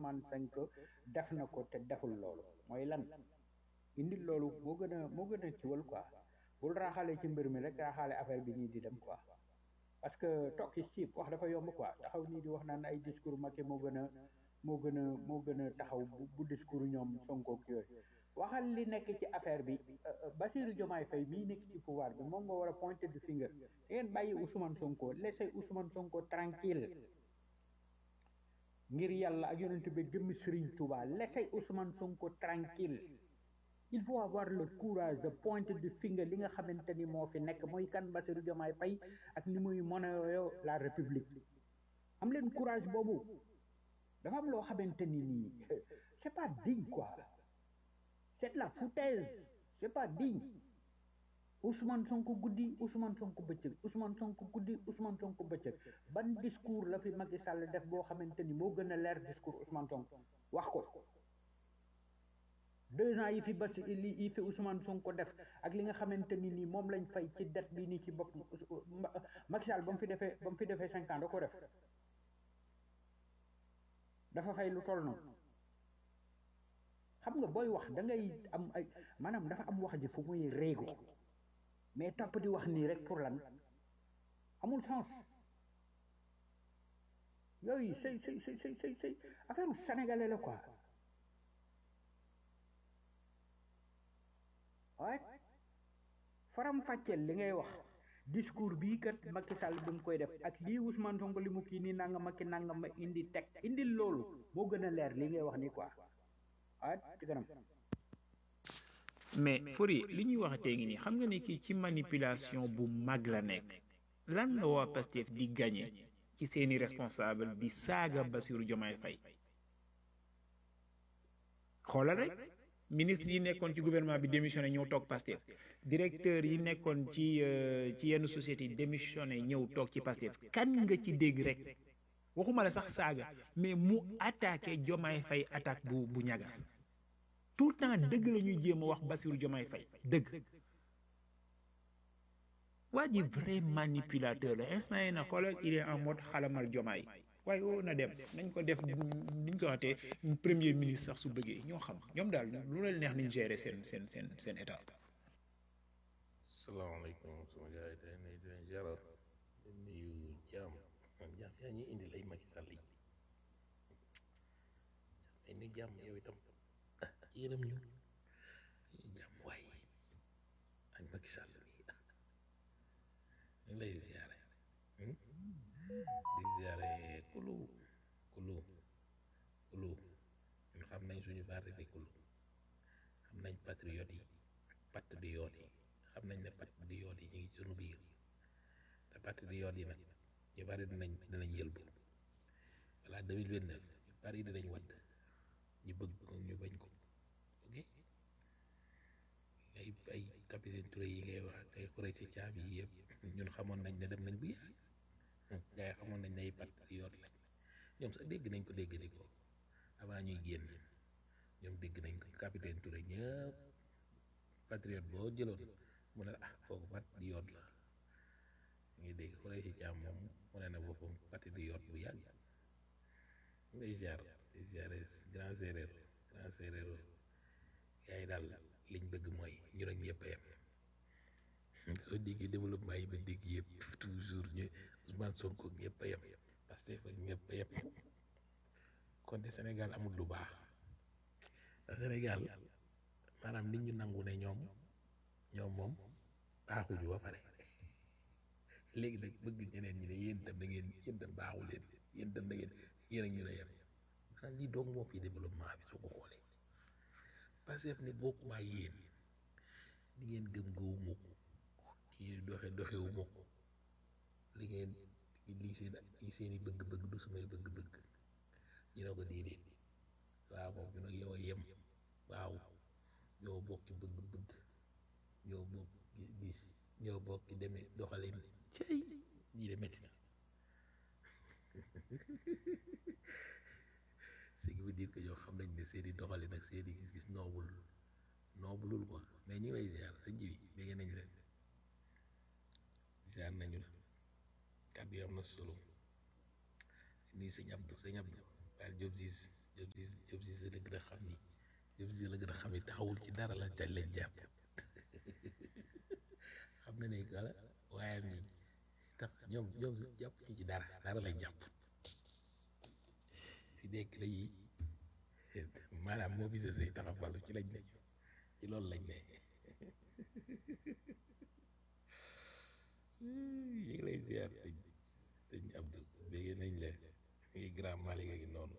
Ousmane Sonko def na ko te deful loolu mooy lan indi loolu moo gën a moo gën a ciwal quoi bul raaxale ci mbir mi rek raaxale affaire bi nii di dem quoi parce que toog ci siib wax dafa yomb quoi taxaw nii di wax naan ay discours Macky moo gën a moo gën a moo gën a taxaw bu bu discours ñoom Sonko ak yooyu waxal li nekk ci affaire bi Bassirou Diomaye Faye mii nekk ci pouvoir bi moom nga war a pointer du finger da ngeen bàyyi Ousmane Sonko laissez Ousmane Sonko tranquille ngir yàlla ak yonent bi gëmmi Serigne Touba laissez Ousmane Sonko tranquille il faut avoir le courage de pointer du finger li nga xamante ni moo fi nekk mooy kan Bassirou Diomaye Faye ak ni muy monnaie la république am leen courage boobu dafa am loo xamante ni nii c'est pas digne quoi c'est de la foutaise c'est pas digne Ousmane Sonko guddi Ousmane Sonko bëccëg Ousmane Sonko guddi Ousmane Sonko bëccëg ban discours la fi Macky Sall def boo xamante ni moo gën a leer discours Ousmane Sonko wax ko deux ans yi fi bas yi fi Ousmane Sonko def ak li nga xamante ni nii moom lañ fay ci dette bi nii ci bopp Macky Sall ba mu fi defee ba mu fi defee cinq ans da ko def dafa fay lu toll noonu xam nga booy wax da ngay am ay maanaam dafa am wax ji fu muy réego mais topp di wax nii rek pour lan amul sens yooyu c'est c'est c'est c'est c'est c'est affaire u sénégalais la quoi waaye faram fàcceel li ngay wax discours bii kat Macky Sall bi mu koy def ak lii Ousmane Sonko li mu kii nii nanga ma ki nanga ma indi teg indil loolu moo gën a leer li ngay wax nii quoi waaye ci kanam mais Fori li ñuy wax tey ngi nii xam nga ni kii ci manipulation bu mag la nekk lan la waa Pastef di gagné ci seeni responsable di saaga Bassirou Diomaye Faye xoolal rek ministre yi nekkoon ci gouvernement bi démissionné ñëw toog Pastef directeur yi nekkoon ci ci yenn société yi démissionné ñëw toog ci Pastef kan nga ci dégg rek waxuma la sax saaga mais mu attaqué Diomaye Faye attaque bu bu ñagas tout le temps dëgg la ñuy jéem a wax Bassirou Diomaye Faye dëgg waa ji vrai manipulateur la instant yi na xoolal il est en mode xalamal Diomaye waaye woo na dem nañ ko def niñ ko waxatee premier ministre sax su bëggee ñoo xam ñoom daal lu leen neex niñ gérer seen seen seen seen état salaamaaleykum sama gars yi tey nuyu di leen ziarar di nuyu jaam jaam yaa ñuy indil ay Macky Sall yi jaam ay nuyu jaam yow itam yërëm ñu jaam waay ak Macky Sall bi ñu lay ziare di ziare kulu kulu kulu ñun xam nañ suñu parti bi kulu xam nañ patriote yi patriote yi xam nañ ne patriote yi ñu ngi suñu biir te patriote yi nag ñu bari dinañ dinañ yëlbu voilà 2029 ñu bari dinañ wadd ñu bëgg ko ñu bañ ko ok ay ay capitaine Touré yi ngay wax ay xurey si caabi yi yëpp ñun xamoon nañ ne dem nañ bu yàgg gars yi xamoon nañ ne ay patriote lañ ñoom sax dégg nañ ko dégg di ko avant ñuy génn ñoom dégg nañ ko capitaine Touré ñëpp patriote boo jëloon mu ne ah kooku patriote la ngi dégg xurey si caam moom mu ne na boppam patriote bu yàgg ngay ziar di ziare grand séeréer grand séeréer gars yi daal liñ bëgg mooy ñu ne ñëpp a yem soo déggee développement yi ba dégg yëpp toujours ñu Ousmane Sonko ñëpp a yem parce que ñëpp a yem kon de Sénégal amul lu baax te Sénégal maanaam nit ñu nangu ne ñoom ñoom moom baaxuñu ba pare léegi nag bëgg ñeneen ñi ne yéen itam da ngeen yéen itam baaxu leen yéen itam da ngeen yéen ak ñu ne yem maanaam lii doog moo fi développement bi soo ko xoolee parce que ne bokkuma yéen li ngeen gëm gëwuma ko li doxe doxewuma ko li ngeen lii seen lii seeni bëgg-bëgg du sumay bëgg-bëgg ñu ne ko déedéet waaw moom ñu nag yow a yem waaw ñoo bokki bëgg-bëgg ñoo bokk gis ñoo bokki demee doxalin cey lii de métti na ce qui veut dire que yow xam nañ ne seeni doxalin ak seeni gis-gis noobul noobulul quoi mais ñu ngi lay ziar sa jiwi bégg nañ leen ziar nañu la kàddu yi am na solo nuyu sëñ Abdou sëñ Abdou daal Diop Ziz Diop Ziz xam ni Diop si la gën a xam ni taxawul ci dara la dañ leen jàpp xam na ne wala waaye am ni tax ñoom ñoom jàpp ñu ci dara dara lañ jàpp fi nekk dañuy maanaam moo fi sësee taxawalu ci lañ ne ci loolu lañ ne ñu ngi lay ziar sëñ sëñ Abdou bégee nañ la ngi grand Malick a ngi noonu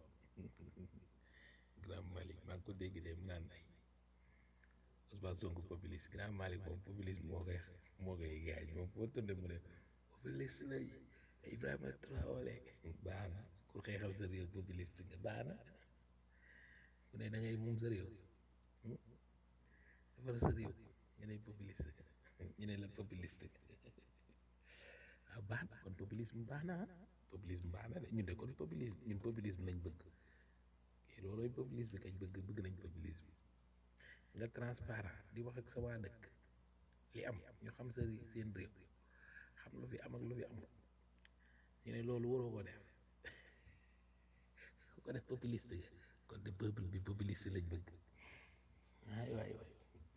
grand Malick maa ngi ko dégg de mu naan ay Ousmane Sonko populiste grand Malick moom populiste moo koy moo koy gaañ moom foo tunde mu ne populiste la Ibrahima Traoré baax na ku xeexal sa réew populiste nga baax na mu ne da ngay moom sa réew defar sa réew nga ne populiste ñu ne la populiste ah baax na kon populisme baax na ah populisme baax na de ñun de kon populisme ñun populisme lañ bëgg kii loolooy populisme kañ bëgg bëgg nañ populisme nga transparent di wax ak sa waa dëkk li am ñu xam sa seen réew xam lu fi am ak lu fi amul ñu ne loolu waroo ko def ku ko def populiste nga kon de peuple bi populiste lañ bëgg waay waay waay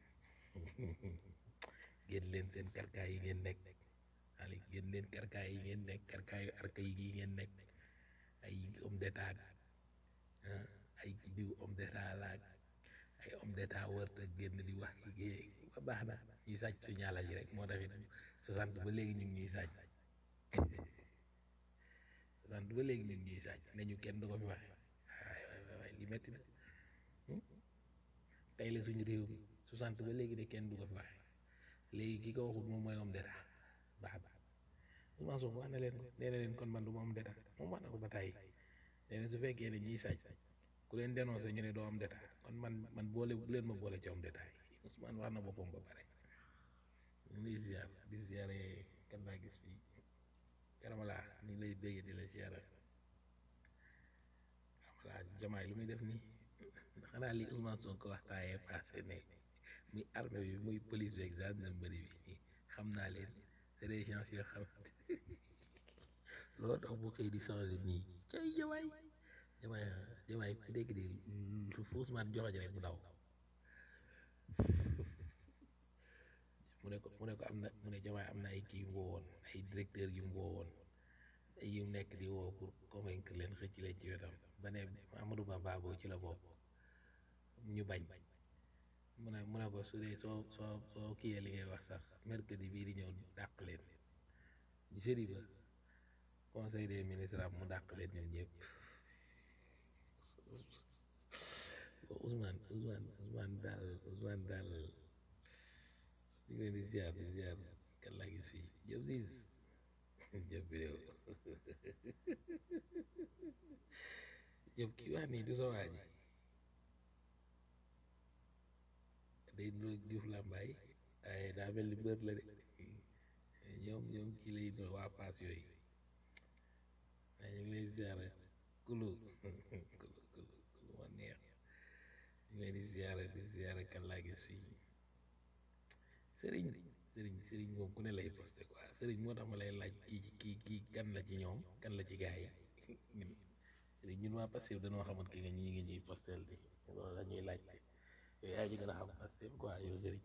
génn leen seen karkaay yi ngeen nekk ali génn leen karkaay yi ngeen nekk karkaayu arka yi gi ngeen nekk ay homme d'état ay diw homme d'état laag ay homme d'état wërta génn di wax liggéey ba baax na ñuy sàcc su ñaala ji rek moo taxit soixante ba léegi ñu ngi ñuy sàcc soixante ba léegi ñu ngi ñuy sàcc ne ñu kenn du ko fi waxe waay waay waay li metti na tey la suñu réew mi soixante ba léegi de kenn du ko fi waxe léegi ki ko waxul moom mooy homme d'état baax baax Ousmane Sonko wax na leen ko nee na leen kon man du ma homme d'état moom wax na ko ba tàyyi nee na su fekkee ne ñiy sàcc ku leen dénoncé ñu ne doo homme d'état kon man man boole bu leen ma boole ci homme d'état yi Ousmane wax na boppam ba pare ñu ngi lay ziar di ziare kan laa gis fii karamalaa ñu ngi lay bégge di la ziara karamalaa jamaay lu muy def nii xanaa li Ousmane Sonko waxtaayee passé ne muy armée bi muy police bi ak gendarmerie bi xam naa leen c'est des gens yoo xamante loolu tax bu xëy di changé nii cay jamaay jamaay jamaay fi dégg de lu fu Ousmane joxoñ rek mu daw mu ne ko mu ne ko am na mu ne jamaay am na ay kii yu mu woowoon ay directeur yu mu woowoon yu nekk di woo pour convaincre leen xëcc leen ci wetam ba ne Amadou Ba Baboo ci la bopp ñu bañ mu ne mu ne ko su dee soo soo soo kiyee li ngay wax sax mercredi bii di ñëw dàq leen jeudi ba conseil des ministres am mu dàq leen ñoom ñëpp Ousmane Ousmane Ousmane daal Ousmane daal ñu ngi leen di ziar di ziar kan laa gis fii jëf siis jëf vidéo jëf kii wax nii du sa waa ji day nuroog Diouf Lambaay waaye daa mel ni mbër la de ñoom ñoom kii lay nuro waa paas yooyu waaye ñu ngi lay ziara kulu kulu kulu kulu ma neex ñu ngi leen di ziara di ziara kan laa gis fii sëriñ sëriñ sëriñ moom ku ne lay posté quoi sëriñ moo tax ma lay laaj kii kii kii kan la ci ñoom kan la ci gaa yi ñun sëriñ ñun waa Pastef dañoo xamoon ki nga ñii ngi ñuy postel di loolu la ñuy laajte yow yaa ci gën a xam Pastef quoi yow sëriñ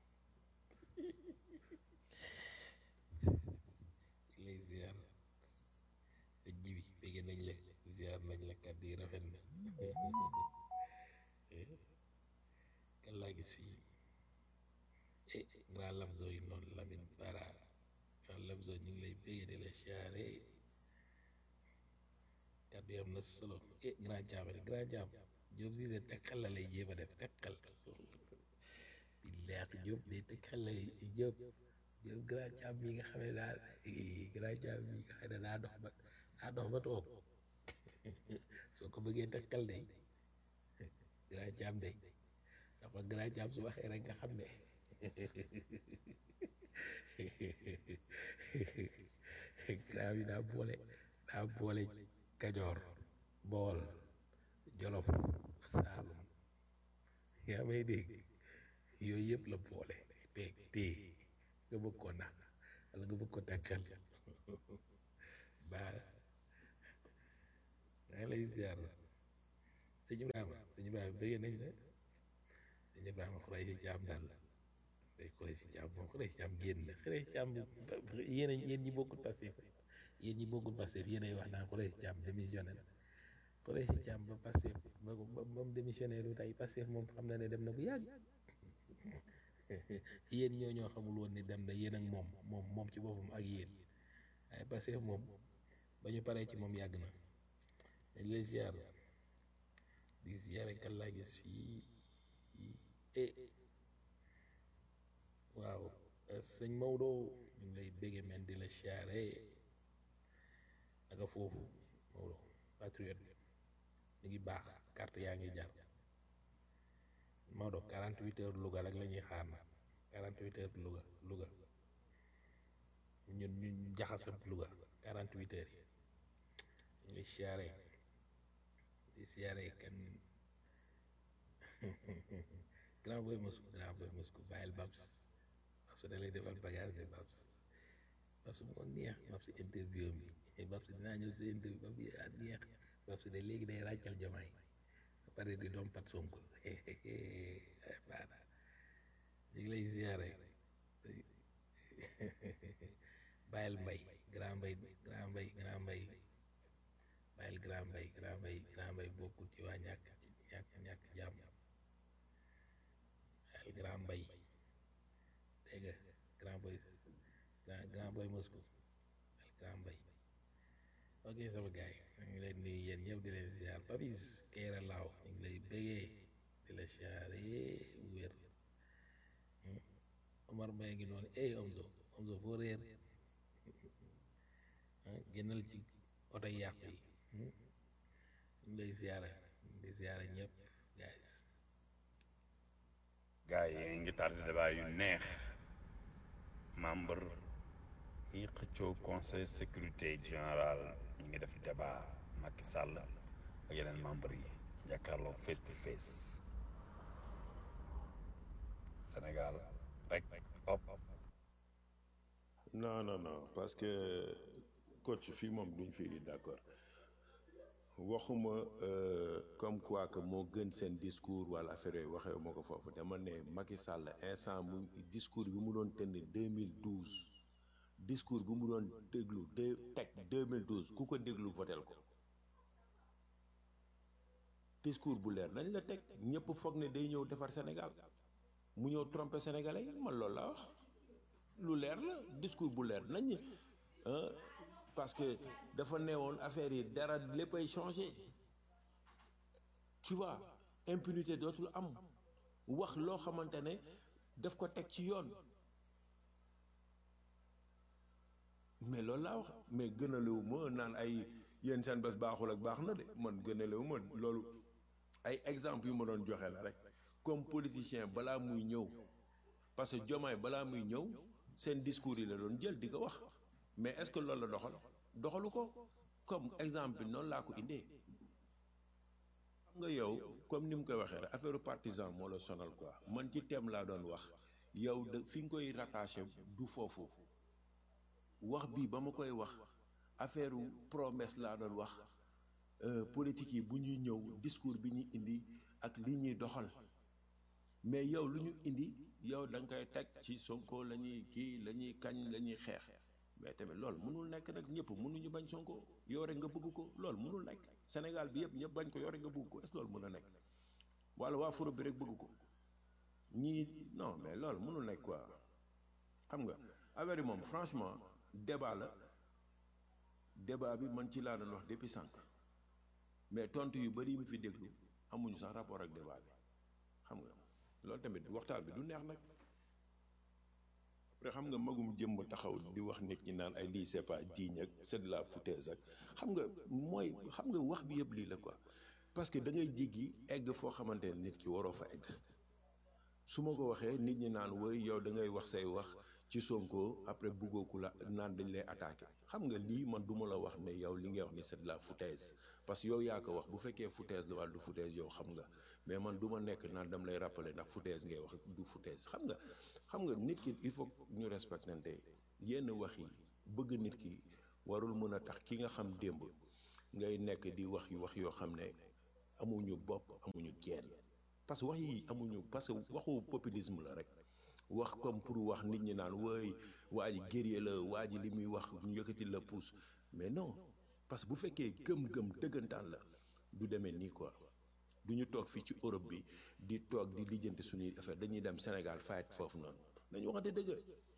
lay ziar te jibi bégg nañ la ziar nañ la kàddu yi rafet na kan laa gis fii eh grand Lamzo yi noonu Lamine Bara grand Lamzo ñu ngi lay bégg di la siyaare kàddu yi am na solo eh grand Thiam rek grand Thiam Diop si de tekkal la lay jéem a def tekkal billaahi Diop de tekkal la Diop Diop grand Thiam mi nga xam ne daal grand Thiam mi nga xam ne daa dox ba daa dox ba toog soo ko bëggee tekkal de grand Thiam de dafa grand Thiam su waxee rek nga xam ne grand bi daa boole daa boole Kajoor Bool Jolof Saalum yaa may dégg yooyu yëpp la boole peeg tee nga bëgg ko nax wala nga bëgg ko takkal baa maa lay ziar sëñ Ibrahima sëñ Ibrahima bëggee nañ la sëñ Ibrahima xurey si jaam daal day xurey si jaam moom xurey si jaam génn la xurey si jaam yéen a yéen ñi bokkul Pastef yéen ñi bokkul Pastef yéen ay wax naan xurey si jaam démissionné na xurey si jaam ba Pastef ba ba ba mu démissionné lu tey Pastef moom xam na ne dem na bu yàgg yéen ñoo ñoo xamul woon ni dem na yéen ak moom moom moom ci boppam ak yéen waaye Pastef moom ba ñu paree ci moom yàgg na dañ lay ziar di ziare kan laa gis fii e waaw sëñ Maodo ñu ngi lay bégge men di la ziare naka foofu Maodo patriote mi ngi baax carte yaa ngi jar Maodo 48 heures Louga rek la ñuy xaar na 48 heures Louga Louga ñun ñu jaxasam Louga 48 heures yi ñu ngi siyaare di siyaare kan grand boy mosku grand boy mosku bàyyil Babs Babs da lay defal bagage de Babs Babs moo neex Babs interview mi Babs dinaa ñëw si interview Babs yaa neex Babs de léegi day ràccal jamaay ba pare di doom pat Sonko baana ñu ngi lay ziare bàyyil mbay grand mbay grand mbay grand mbay bàyyil grand mbay grand mbay grand mbay bokkul ci waa ñàkk ci ñàkk ñàkk jàmm bàyyil grand mbay dégg nga grand boy grand grand boy Moscou bàyyil grand mbay ok sama gars yi ñu ngi leen nuyu yéen ñëpp di leen ziar Papis Keira Laaw ñu ngi lay bégee di la ziare wér Omar Mbaye ngi noonu ey Omzo Omzo foo réer génnal ci oto yàqu yi ñu ngi lay ziare di ziare ñëpp guys gars yi ngi tardé débat yu neex membre yi xëccoo conseil sécurité général ñu ngi def débat Macky Sall ak yeneen membre yi jàkkaarloo face to face Sénégal rek op non non non parce que coach fii moom duñ fi d'accord waxuma comme quoi que moo gën seen discours wala affaire yooyu waxee moo ko foofu dama ne Macky Sall instant mu discours bi mu doon tenir 2012 discours bi mu doon déglu de teg 2012 ku ko déglu votel ko discours bu leer nañ la teg ñëpp foog ne day ñëw defar Sénégal mu ñëw tromper sénégalais yi man loolu laa wax lu leer la discours bu leer nañ parce que dafa neewoon affaire yi dara léppay changé tu vois impunité dootul am wax loo xamante ne daf ko teg ci yoon mais loolu laa wax mais gënalewu ma naan ay yéen seen bés baaxul ak baax na de man gënalewu ma loolu ay exemple yu ma doon joxe la rek comme politicien balaa muy ñëw parce que Diomaye balaa muy ñëw seen discours yi la doon jël di ko wax mais est-ce que loolu la doxal doxalu ko comme exemple bi noonu laa ko indee xam nga yow comme ni mu koy waxee rek affaire partisan moo la sonal quoi man ci thème laa doon wax yow de fi nga koy rattaché du foofu wax bii ba ma koy wax affaire promesse laa doon wax politique yi bu ñuy ñëw discours bi ñuy indi ak li ñuy doxal mais yow lu ñu indi yow da nga koy teg ci Sonko la ñuy kii la ñuy kañ la ñuy xeex mais tamit loolu mënul nekk nag ñëpp mënuñu bañ Sonko yow rek nga bëgg ko loolu mënul nekk Sénégal bi yëpp ñëpp bañ ko yow rek nga bëgg ko est-ce que loolu mën a nekk wala waa furo bi rek bëgg ko ñii non mais loolu mënul nekk quoi xam nga affaire yi moom franchement débat la débat bi man ci laa doon wax depuis sànq mais tontu yu bari yi mu fi déglu amuñu sax rapport ak débat bi xam nga loolu tamit waxtaan bi du neex nag après xam nga magum jëmm taxaw di wax nit ñi naan ay lii c'est pas digne ak c'est de la foutaise ak xam nga mooy xam nga wax bi yëpp lii la quoi parce que da ngay jéggi egg foo xamante ne nit ki waroo fa egg su ma ko waxee nit ñi naan woy yow da ngay wax say wax ci Sonko après buggoo ku la naan dañ lay attaqué xam nga lii man du ma la wax ne yow li ngay wax ni c'est de la foutaise parce que yow yaa ko wax bu fekkee foutaise la wala du foutaise yow xam nga mais man du ma nekk naan dam lay rappeler ndax foutaise ngay wax du foutaise xam nga xam nga nit ki il faut ñu respectante yenn wax yi bëgg nit ki warul mën a tax ki nga xam démb ngay nekk di wax yu wax yoo xam ne amuñu bopp amuñu genn parce que wax yi amuñu parce que waxu populisme la rek wax comme pour wax nit ñi naan wooy waa ji guerrier la waa ji li muy wax ñu yëkkati la pousse mais non parce que bu fekkee gëm-gëm dëggantaan la du demee nii quoi du ñu toog fii ci Europe bi di toog di lijjanti suñuy affaire dañuy dem Sénégal fayet foofu noonu nañu waxante dëgg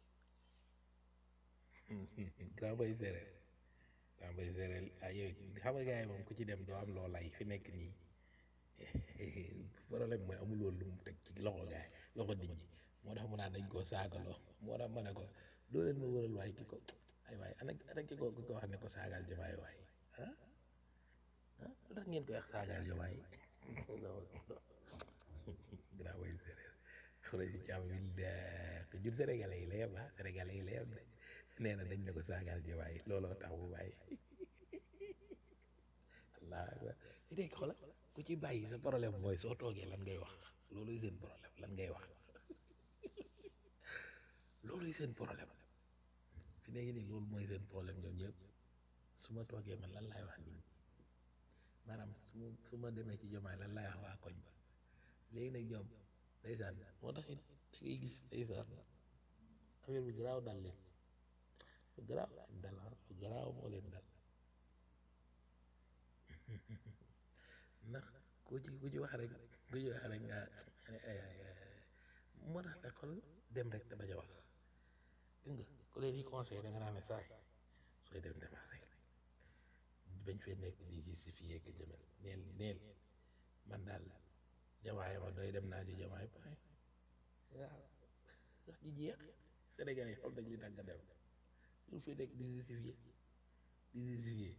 grand bay séeréer grand bay séeréer ah yow xam nga gars yi moom ku ci dem doo am loo lay fi nekk nii problème mooy amul woon lu mu teg ci loxo gaay loxo nit ñi moo tax mu naan dañ koo saagaloo moo tax ma ne ko doo leen ma wëral waay ki ko ay waay ana ana ki ko ki ko wax ne ko saagal jamaay waay ah ah lu tax ngeen koy wax saagal jamaay grand bay séeréer xure si càmm bi ko jur sénégalais yi la yem ah sénégalais yi la yem de nee na dañ ne ko saagal jamaay looloo tax bu bàyyi allah akbar dégg xoolal ku ci bàyyi sa problème mooy soo toogee lan ngay wax looluy seen problème lan ngay wax looluy seen problème fi nekk nii loolu mooy seen problème ñoom ñëpp su ma toogee man lan laay wax nit ñi maanaam su ma su ma demee ci jomaay lan laay wax waa koñ ba léegi nag ñoom ndeysaan moo tax it da ngay gis ndeysaan affaire bi garaaw dal leen lu garaaw leen dal ah lu garaaw moo leen dal ndax ku ci ku ci wax rek ku ci wax rek nga moo tax nag xol dem rek te bañ a wax gis nga ku leen di conseil da nga naan ne saay sooy dem demal rek bañ fee nekk di justifier que jëmel neel neel man daal jamaay ma doy dem naa ci jamaay pare waaw sax ji jeex Sénégal yi xam nañ li tax nga dem lu fi nekk di justifier di justifier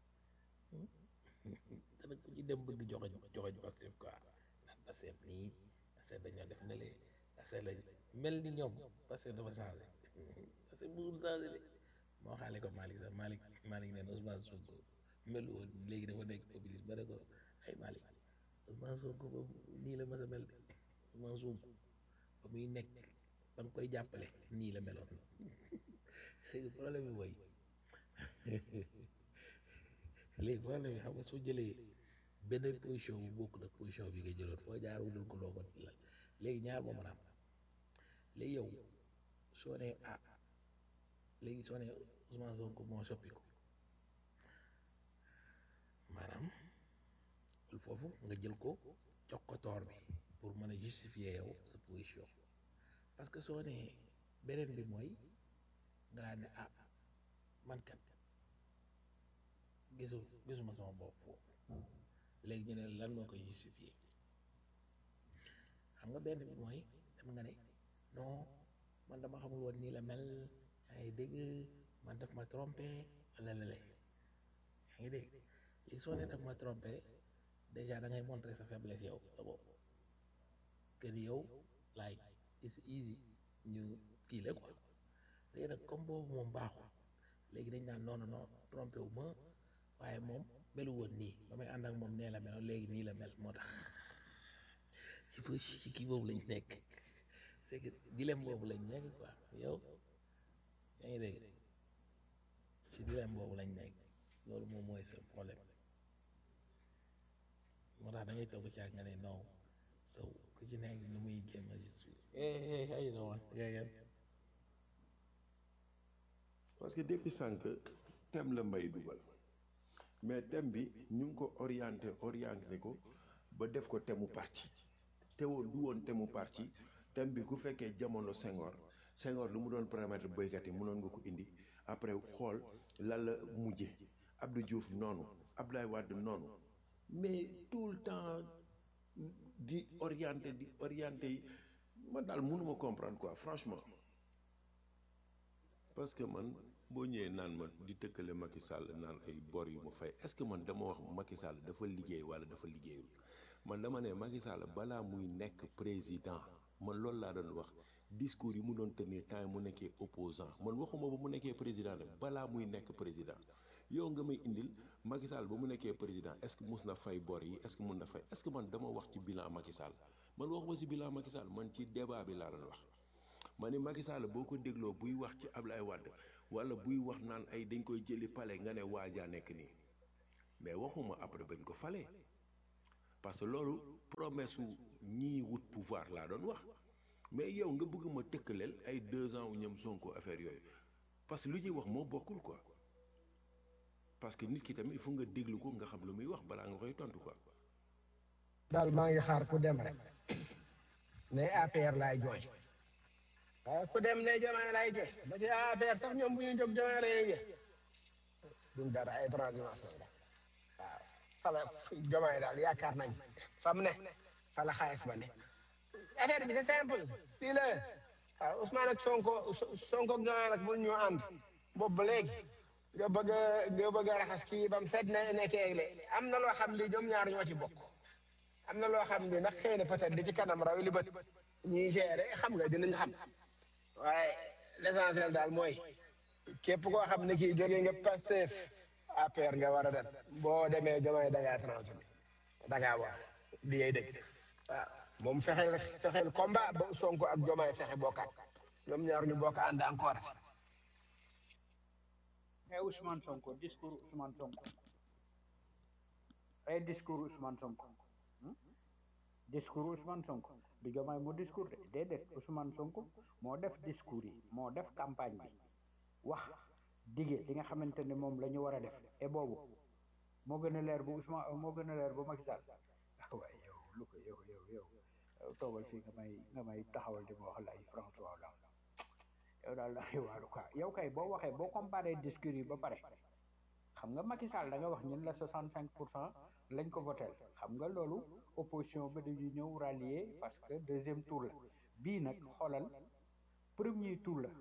dana ko ci dem bëgg joxoñ joxoñ Pastef quoi naan Pastef nii Pastef dañoo def ne lee Pastef lañ mel ni ñoom Pastef dafa changé Pastef bëggul changé de moo xaale ko Malick sax Malick Malick neen Ousmane Sonko mel woon léegi dafa nekk populiste ba ne ko ay Malick Ousmane Sonko ba nii la mas a mel de Ousmane Sonko ba muy nekk ba nga koy jàppale nii la meloon c'est que problème bi mooy léegi problème bi xam nga soo jëlee benn position bu bokk nag position bi nga jëloon foo jaar wutul ko loo ko la léegi ñaar moo mën a am léegi yow soo nee ah léegi soo nee Ousmane Sonko moo soppiku maanaam foofu nga jël ko jox ko toor bi pour mën a justifier yow sa position parce que soo nee beneen bi mooy nga daan ne ah man kat gisul gisuma sama bopp foofu léegi ñu ne lan moo koy justifier xam nga benn bi mooy dem nga ne non man dama xamul woon nii la mel yaa ngi dégg man daf ma trompé wala lale yaa ngi dégg li soo ne daf ma trompé déjà da ngay montrer sa faiblesse yow sa bopp que ni yow like it's easy ñu kii la quoi léegi nag comme boobu moom baaxul léegi dañ naan non non non trompé wu ma waaye moom melu woon nii ba may ànd ak moom nee la meloon léegi nii la mel moo tax ci po ci kii boobu lañ nekk c'est que dilemme boobu lañ nekk quoi yow yaa ngi dégg ci dilemme boobu lañ nekk loolu moom mooy sa problème moo tax da ngay toog ci ak nga ne non so ku ci nekk nu muy jéem a justifier hey hey how you doing yeah yeah parce que depuis sànq thème la mbay dugal mais thème bi ñu ngi ko orienté orienté ko ba def ko thème mu parti te woon du woon thème mu parti thème bi ku fekkee jamono Senghor Senghor lu mu doon permettre béykat yi mënoon nga ko indi après xool lan la mujje Abdou Diouf noonu Abdoulaye Wade noonu mais tout le temps di orienté di orienté yi man daal mënuma comprendre quoi franchement parce que man boo ñëwee naan ma di tëkkale Macky Sall naan ay bor yu ma fay est-ce que man dama wax Macky Sall dafa liggéey walla dafa liggéeyul man dama ne Macky Sall balaa muy nekk président man loolu laa doon wax discours yi mu doon tenir temps yi mu nekkee opposant man waxuma ba mu nekkee président nag balaa muy nekk président yow nga may indil Macky Sall ba mu nekkee président est-ce que mus na fay bor yi est-ce que mun na fay est-ce que man dama wax ci bilan Macky Sall man waxuma ci bilan Macky Sall man ci débat bi laa doon wax ma ni Macky Sall boo ko dégloo buy wax ci Ablaye Wade wala buy wax naan ay dañ koy jëli pale nga ne waajaa nekk nii mais waxuma après bañ ko falee parce que loolu promesse su ñii wut pouvoir laa doon wax mais yow nga bëgg ma tëkkaleel ay deux ans wu ñoom Sonko affaire yooyu parce que lu ñuy wax moo bokkul quoi parce que nit ki tamit il faut nga déglu ko nga xam lu muy wax balaa nga koy tontu quoi. daal maa ngi xaar ku dem rek ne APR laay jooy waaye ku dem ne Diomaye laay jooy ba ci APR sax ñoom bu ñu jóg Diomaye la ñuy jooy duñ dara ay transhumance la waaw fala Diomaye daal yaakaar nañ fa mu ne fala xaalis ba ne affaire bi c'est simple fii la waaw Ousmane ak Sonko Sonko ak Diomaye nag mun ñu ànd boobu ba léegi nga bëgg a nga bëgg a raxas kii ba mu set ne nekkee léegi am na loo xam li ñoom ñaar ñoo ci bokk am na loo xam ni nag xëy na peut-être di ci kanam raw li bët ñuy gérer xam nga dinañ xam waaye l'essentiel daal mooy képp koo xam ne kii jógee nga Pastef APR nga war a dem boo demee Diomaye da ngaa transféré da ngaa war li ngay dëgg waaw moom fexeel fexeel combat ba Sonko ak Diomaye fexe bokkaat ñoom ñaar ñu bokk ànd encore et Ousmane Sonko discours Ousmane Sonko et discours Ousmane Sonko hmm? discours Ousmane Sonko du Diomaye moo discours de déedéet Ousmane Sonko moo def discours yi moo def campagne bi wax dige li nga xamante ne moom la ñu war a def et boobu moo gën a leer bu Ousmane moo gën a leer bu Macky Sall ah waaye yow lu ko yow yow yow toogal fii nga may nga may taxawal di ma wax la ay François Hollande yow daal da ngay waaru quoi yow kay boo waxee boo comparé discours yi ba pare xam nga Macky Sall da nga wax ñun la 65 pour cent lañ ko votel xam nga loolu opposition ba dañuy ñëw rallier parce que deuxième tour la bii nag xoolal premier tour la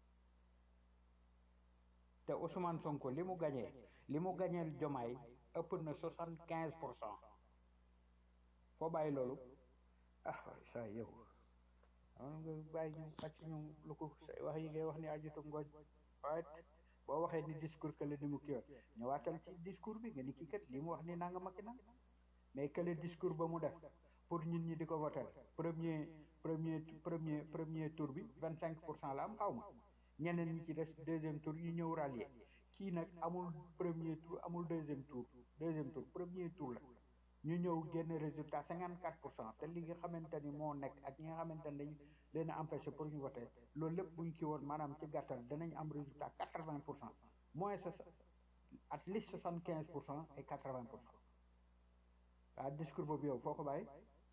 te Ousmane Sonko li mu gañee li mu gañeel Jomaay ëpp na 75 pour cent foo bàyyi loolu ah waay saa yow am nga bàyyi ñu wàcc ñu lu ko say wax yi ngay wax ni ajutu ngooñ waaye boo waxee ni discours que le ni mu kii ñëwaatal ci discours bi nga ni kii kat li mu wax ni nanga makki na mais que le discours ba mu def pour ñun ñi di ko voter premier premier premier premier tour bi vingt cinq pour cent la am xaw ma ñeneen ñi ci des deuxième tour ñu ñëw rallier kii nag amul premier tour amul deuxième tour deuxième tour premier tour la ñu ñëw génn résultat cinquante quatre pour cent te li nga xamante ni moo nekk ak ñi nga xamante ni dañ leen a empêché pour ñu voter loolu lépp buñ kii woon maanaam ci gàttal danañ am résultat quatre vingt pour cent moins at least soixante quinze pour cent et quatre vingt pour cent waa discours boobu yow foo ko bàyyi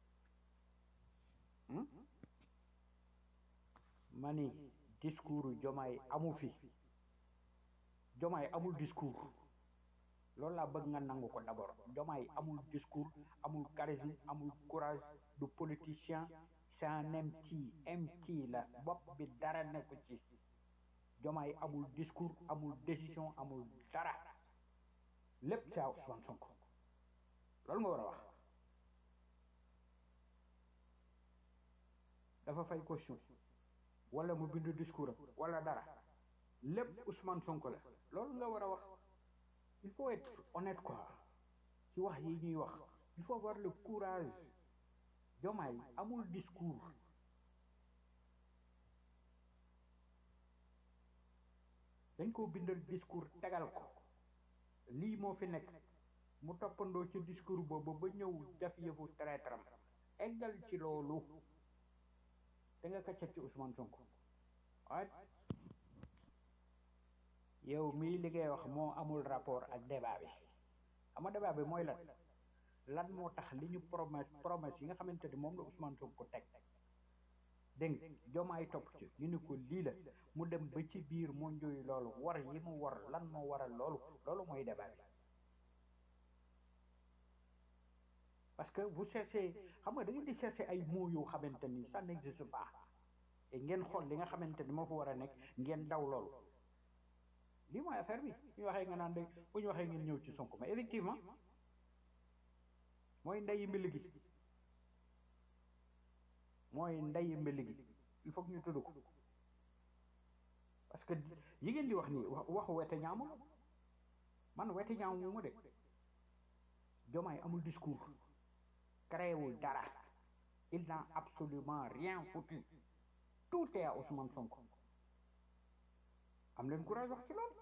ma ni discours jomaay amu fi jomaay amul discours loolu laa bëgg nga nangu ko d'abord jomaay amul discours amul charisme amul courage du politicien c'est un empty empty la bopp bi dara nekku ci jomaay amul discours amul décision amul dara lépp c'est à Ousmane Sonko loolu nga war a wax dafa fay caution wala mu bindu discours am wala dara lépp Ousmane Sonko la loolu nga war a wax il faut être honnête quoi ci wax yi ñuy wax il faut avoir le courage jomaay amul discours dañ koo bindal discours tegal ko lii moo fi nekk mu toppandoo ci discours boobu ba ñëw def yëfu traître-am eggal ci loolu da nga kaccat ci Ousmane Sonko waaye yow mii li ngay wax moo amul rapport ak débat bi xam nga débat bi mooy lan lan moo tax li ñu promesse promesse yi nga xamante ni moom la Ousmane Sonko teg dégg nga jomaay topp ci ñu ni ko lii la mu dem ba ci biir mu njuy loolu war yi mu war lan moo waral loolu loolu mooy débat bi parce que vous cherchez xam nga da ngeen di chercher ay mots yoo xamante ni ça n'existe pas et ngeen xool li nga xamante ni moo fa war a nekk ngeen daw loolu lii mooy affaire bi ñu waxee nga naan de bu ñu waxee ngeen ñëw ci Sonko mais effectivement mooy ndeyi mbili gi mooy ndeyi mbili gi il faut que ñu tudd ko parce que yi ngeen di wax nii wax waxu wete ñaamul man wete ñaamu mu de jomaay amul discours créewul dara il n'a absolument rien foutu tout est à Ousmane Sonko am leen courage wax ci loolu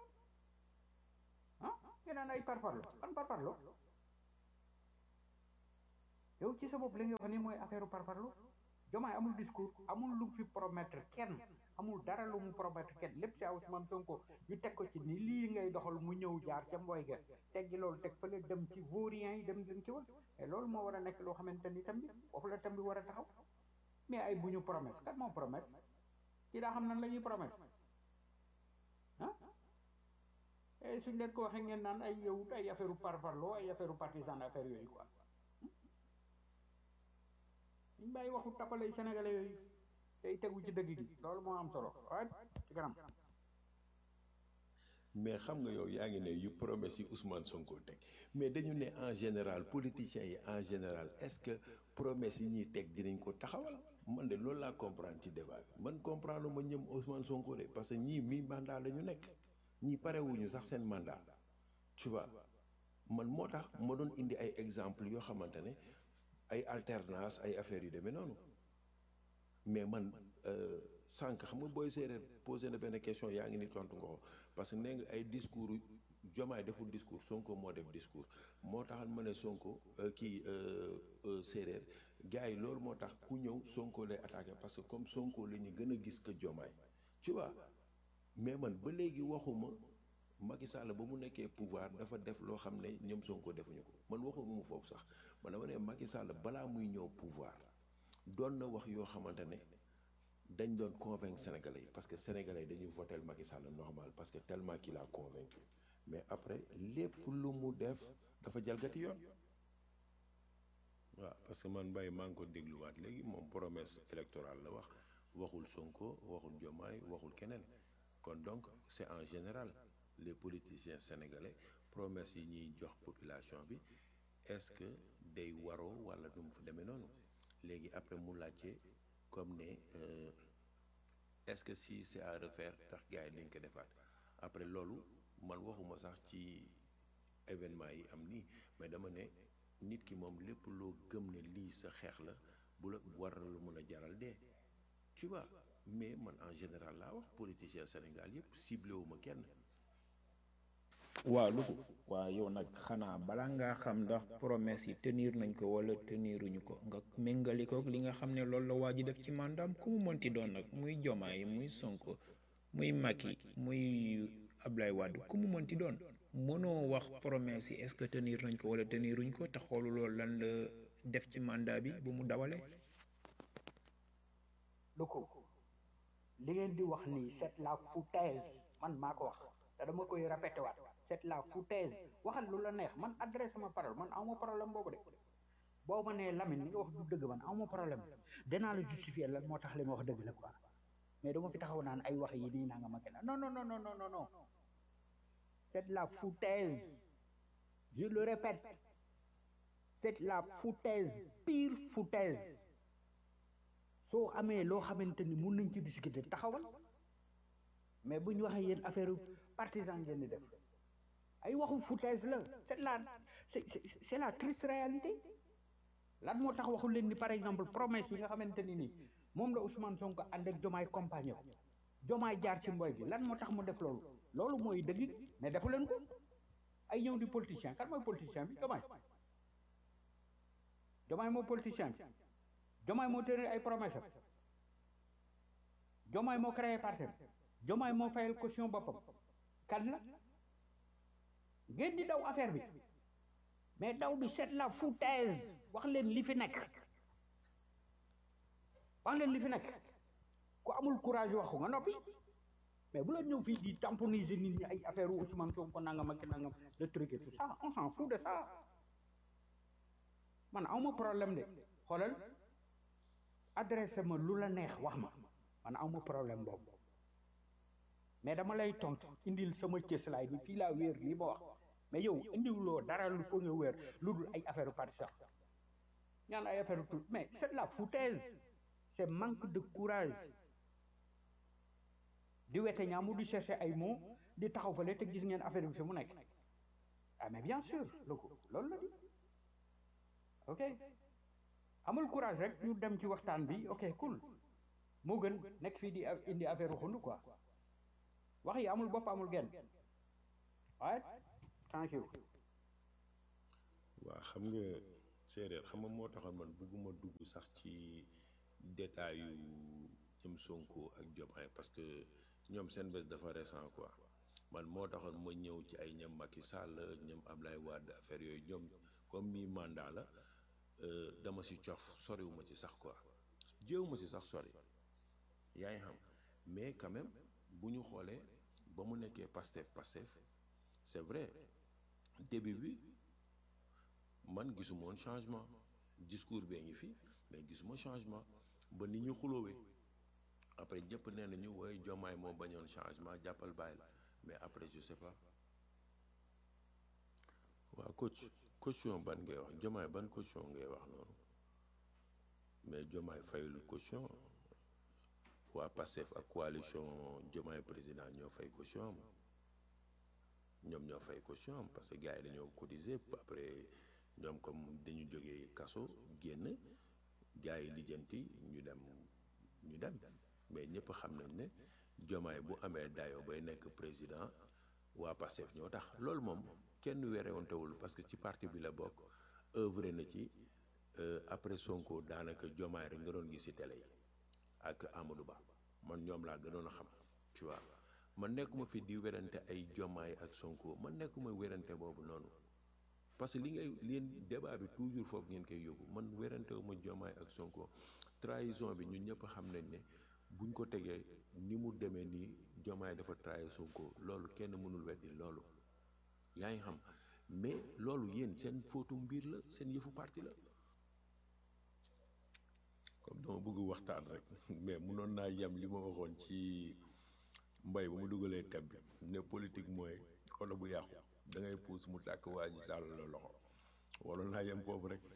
ah ngeen naan ay parparlo ban parparlo yow ci sa bopp li nga wax ni mooy affaire parparlo jomaay amul discours amul lu fi promettre kenn amul dara lu mu promettre kenn lépp si Ousmane Sonko ñu teg ko ci ni lii ngay doxal mu ñëw jaar ca mboy ga teggi loolu teg fële dem ci vaurien yi dem dem ci wal mais loolu moo war a nekk loo xamante ni tam bi foofu la tam bi war a taxaw mais ay bu ñu promesse kat moo promesse ci daa xam nan la ñuy promesse ah et suñ leen ko waxee ngeen naan ay yow ay affaire parparloo ay affaire partisan affaire yooyu quoi ñu bàyyi waxu tapalay sénégalais yooyu tey tegu ci dëgg gi loolu moo am solo waaye ci kanam mais xam nga yow yaa ngi ne yu promesse yi Ousmane Sonko teg mais dañu ne en général politiciens yi en général est-ce que promesse yi ñuy teg dinañ ko taxawal man de loolu laa comprendre ci débat bi man comprendre ma ñëm Ousmane Sonko de parce que ñii mi mandat la ñu nekk ñii parewuñu sax seen mandat tu vois man moo tax ma doon indi ay exemple yoo xamante ne ay alternance ay affaires yu demee noonu mais man sànq xam nga booy séeréer posé na benn question yaa ngi ni tontu nga ko parce que nee nga ay discours jomaay deful discours Sonko moo def discours moo taxal ma ne Sonko kii séeréer gars yi loolu moo tax ku ñëw Sonko lay attaqué parce que comme Sonko la ñu gën a gis que jomaay tu vois mais man ba léegi waxuma Macky Sall ba mu nekkee pouvoir dafa def loo xam ne ñoom Sonko defuñu ko man waxuma mu foofu sax man dama ne Macky Sall balaa muy ñëw pouvoir doon na wax yoo xamante ne dañ doon convaincre sénégalais yi parce que sénégalais yi dañuy voter Macky Sall normal parce que tellement qu'il a convaincu mais après lépp lu mu def dafa jalgati yoon waaw parce que man Mbaye maa ngi ko dégluwaat léegi moom promesse électorale la wax waxul Sonko waxul Diomaye waxul keneen kon donc c'est en général les politiciens sénégalais promesse yi ñuy jox population bi est-ce que day waroo walla du mu fa demee noonu léegi après mu laajte comme ne euh, est-ce que si c'est à refaire tax gars yi dañ ko defaat après loolu man waxuma sax ci événement yi am nii mais dama ne nit ki moom lépp loo gëm ne lii sa xeex la bu la war na lu mën a jaral dee tu vois mais man en général laa wax politicien Sénégal yëpp ciblé wu ma kenn waaw lu ko waaw yow nag xanaa balaa ngaa xam ndax promesse yi tenir nañ ko wala teniruñu ko nga méngali ko li nga xam ne loolu la waa ji def ci mandaam ku mu mënti doon nag muy Jomaay muy Sonko muy Macky muy Ablaye Wade ku mu mënti doon mënoo wax promesse yi est-ce que tenir nañ ko wala teniruñ ko te xoolu loolu lan la def ci mandat bi bu mu dawalee lu ko li ngeen di wax nii c'est la foutaise man maa ko wax te dama koy répété waat c'est la foutaise waxal lu la neex man adresse ma parole man awma problème boobu de boo ma nee Lamine li nga wax du dëgg man awma problème danaa la justifier lan moo tax li ma wax dëgg la quoi mais dama fi taxaw naan ay wax yi nii naa nga ma kenn non non non non non non non c'est la foutaise je le répète c'est la foutaise pire foutaise soo amee loo xamante ni mun nañ ci discuter taxawal mais bu ñu waxee yéen affaire partisan ngeen di def ay waxu foutaise la c'est la c'est c'est- c'est la triste réalité lan moo tax waxu leen ni par exemple promesse yi nga xamante ni nii moom la Ousmane Sonko ànd ak Jomaay compagnie ko Jomaay jaar ci mboy gi lan moo tax mu def loolu loolu mooy dëgg mais defu leen ko ay ñëw di politicien kan mooy politicien bi Jomaay Jomaay moo politicien bi Jomaay moo tëral ay promesse am Jomaay moo créé parti am Jomaay moo fayal caution boppam kan la ngeen di daw affaire bi mais daw bi c'est la foutaise wax leen li fi nekk wax leen li fi nekk ku amul courage waxu nga noppi mais bu la ñëw fii di tamponiser nit ñi ay affaire u Ousmane Sonko nangam ak nangam le truc et tout ça on s'en fout de ça man awma problème de xoolal adressé ma lu la neex wax ma man awma problème boobu mais dama lay tontu indil sama cëslaay bi fii laa wéer lii ma wax mais yow indiwuloo dara lu foo nga wéer lu dul ay affaire partisan ñaan ay affaire tout mais c'est de la foutaise c'est manque de courage di wete ñaamu di chercher ay mots di taxaw fale te gis ngeen affaire bi fi mu nekk ah mais bien sûr loolu loolu la di ok amul courage rek ñu dem ci waxtaan bi ok cool moo gën nekk fii di indi affaire xund quoi wax yi amul bopp amul genn waaye thank you waa xam nga séeréer xam nga moo taxoon man bugguma dugg sax ci détail yu ñoom Sonko ak Diomaye parce que ñoom seen bés dafa récent quoi man moo taxoon ma ñëw ci ay ñoom Macky Sall ñoom Ablaye Wade affaire yooyu ñoom comme mi mandat la euh, dama si cof soriwuma ci sax quoi jéewuma si sax sori yaa ngi xam mais quand même bu ñu xoolee ba mu nekkee Pastef Pastef c'est vrai début bi man gisuma woon changement discours bee ngi fi mais gisuma changement ba nit ñu xuloowee après ñëpp nee nañu woy jomaay moo bañoon changement jàppal bàyyi la mais après je sais pas waaw coach caution ban ngay wax jomaay ban caution ngay wax noonu mais jomaay fayul caution waa Pastef ak coalition jomaay président ñoo fay caution am ñoom ñoo fay caution am parce que gars yi dañoo cotiser après ñoom comme dañu jógee kaso génn gars yi lijjanti ñu dem ñu dem mais ñëpp xam nañ ne jomaay bu amee dayo bay nekk président waa Pastef ñoo tax loolu moom kenn werewantewul parce que ci parti bi la bokk œuvré na ci euh, après Sonko daanaka jomaay rek nga doon gis ci télé yi ak Amadou Ba man ñoom laa gënoon a xam tu vois man nekkuma fi di werante ay jomaay ak Sonko man nekkuma werante boobu noonu parce que li ngay leen débat bi toujours foofu ngeen koy yóbbu man werantewu ma jomaay ak Sonko trahison bi ñun ñëpp xam nañ ne buñ ko tegee ni mu demee nii jomaay dafa trahir Sonko loolu kenn mënul weddi loolu yaa ngi xam mais loolu yéen seen fóotu mbir la seen yëfu parti la comme dama bëgg waxtaan rek mais mënoon naa yem li ma waxoon ci mbay ba mu dugalee tab bi ne politique mooy oto bu yàqu da ngay puus mu tàkk waa ji daal la loxo waroon naa yem foofu rek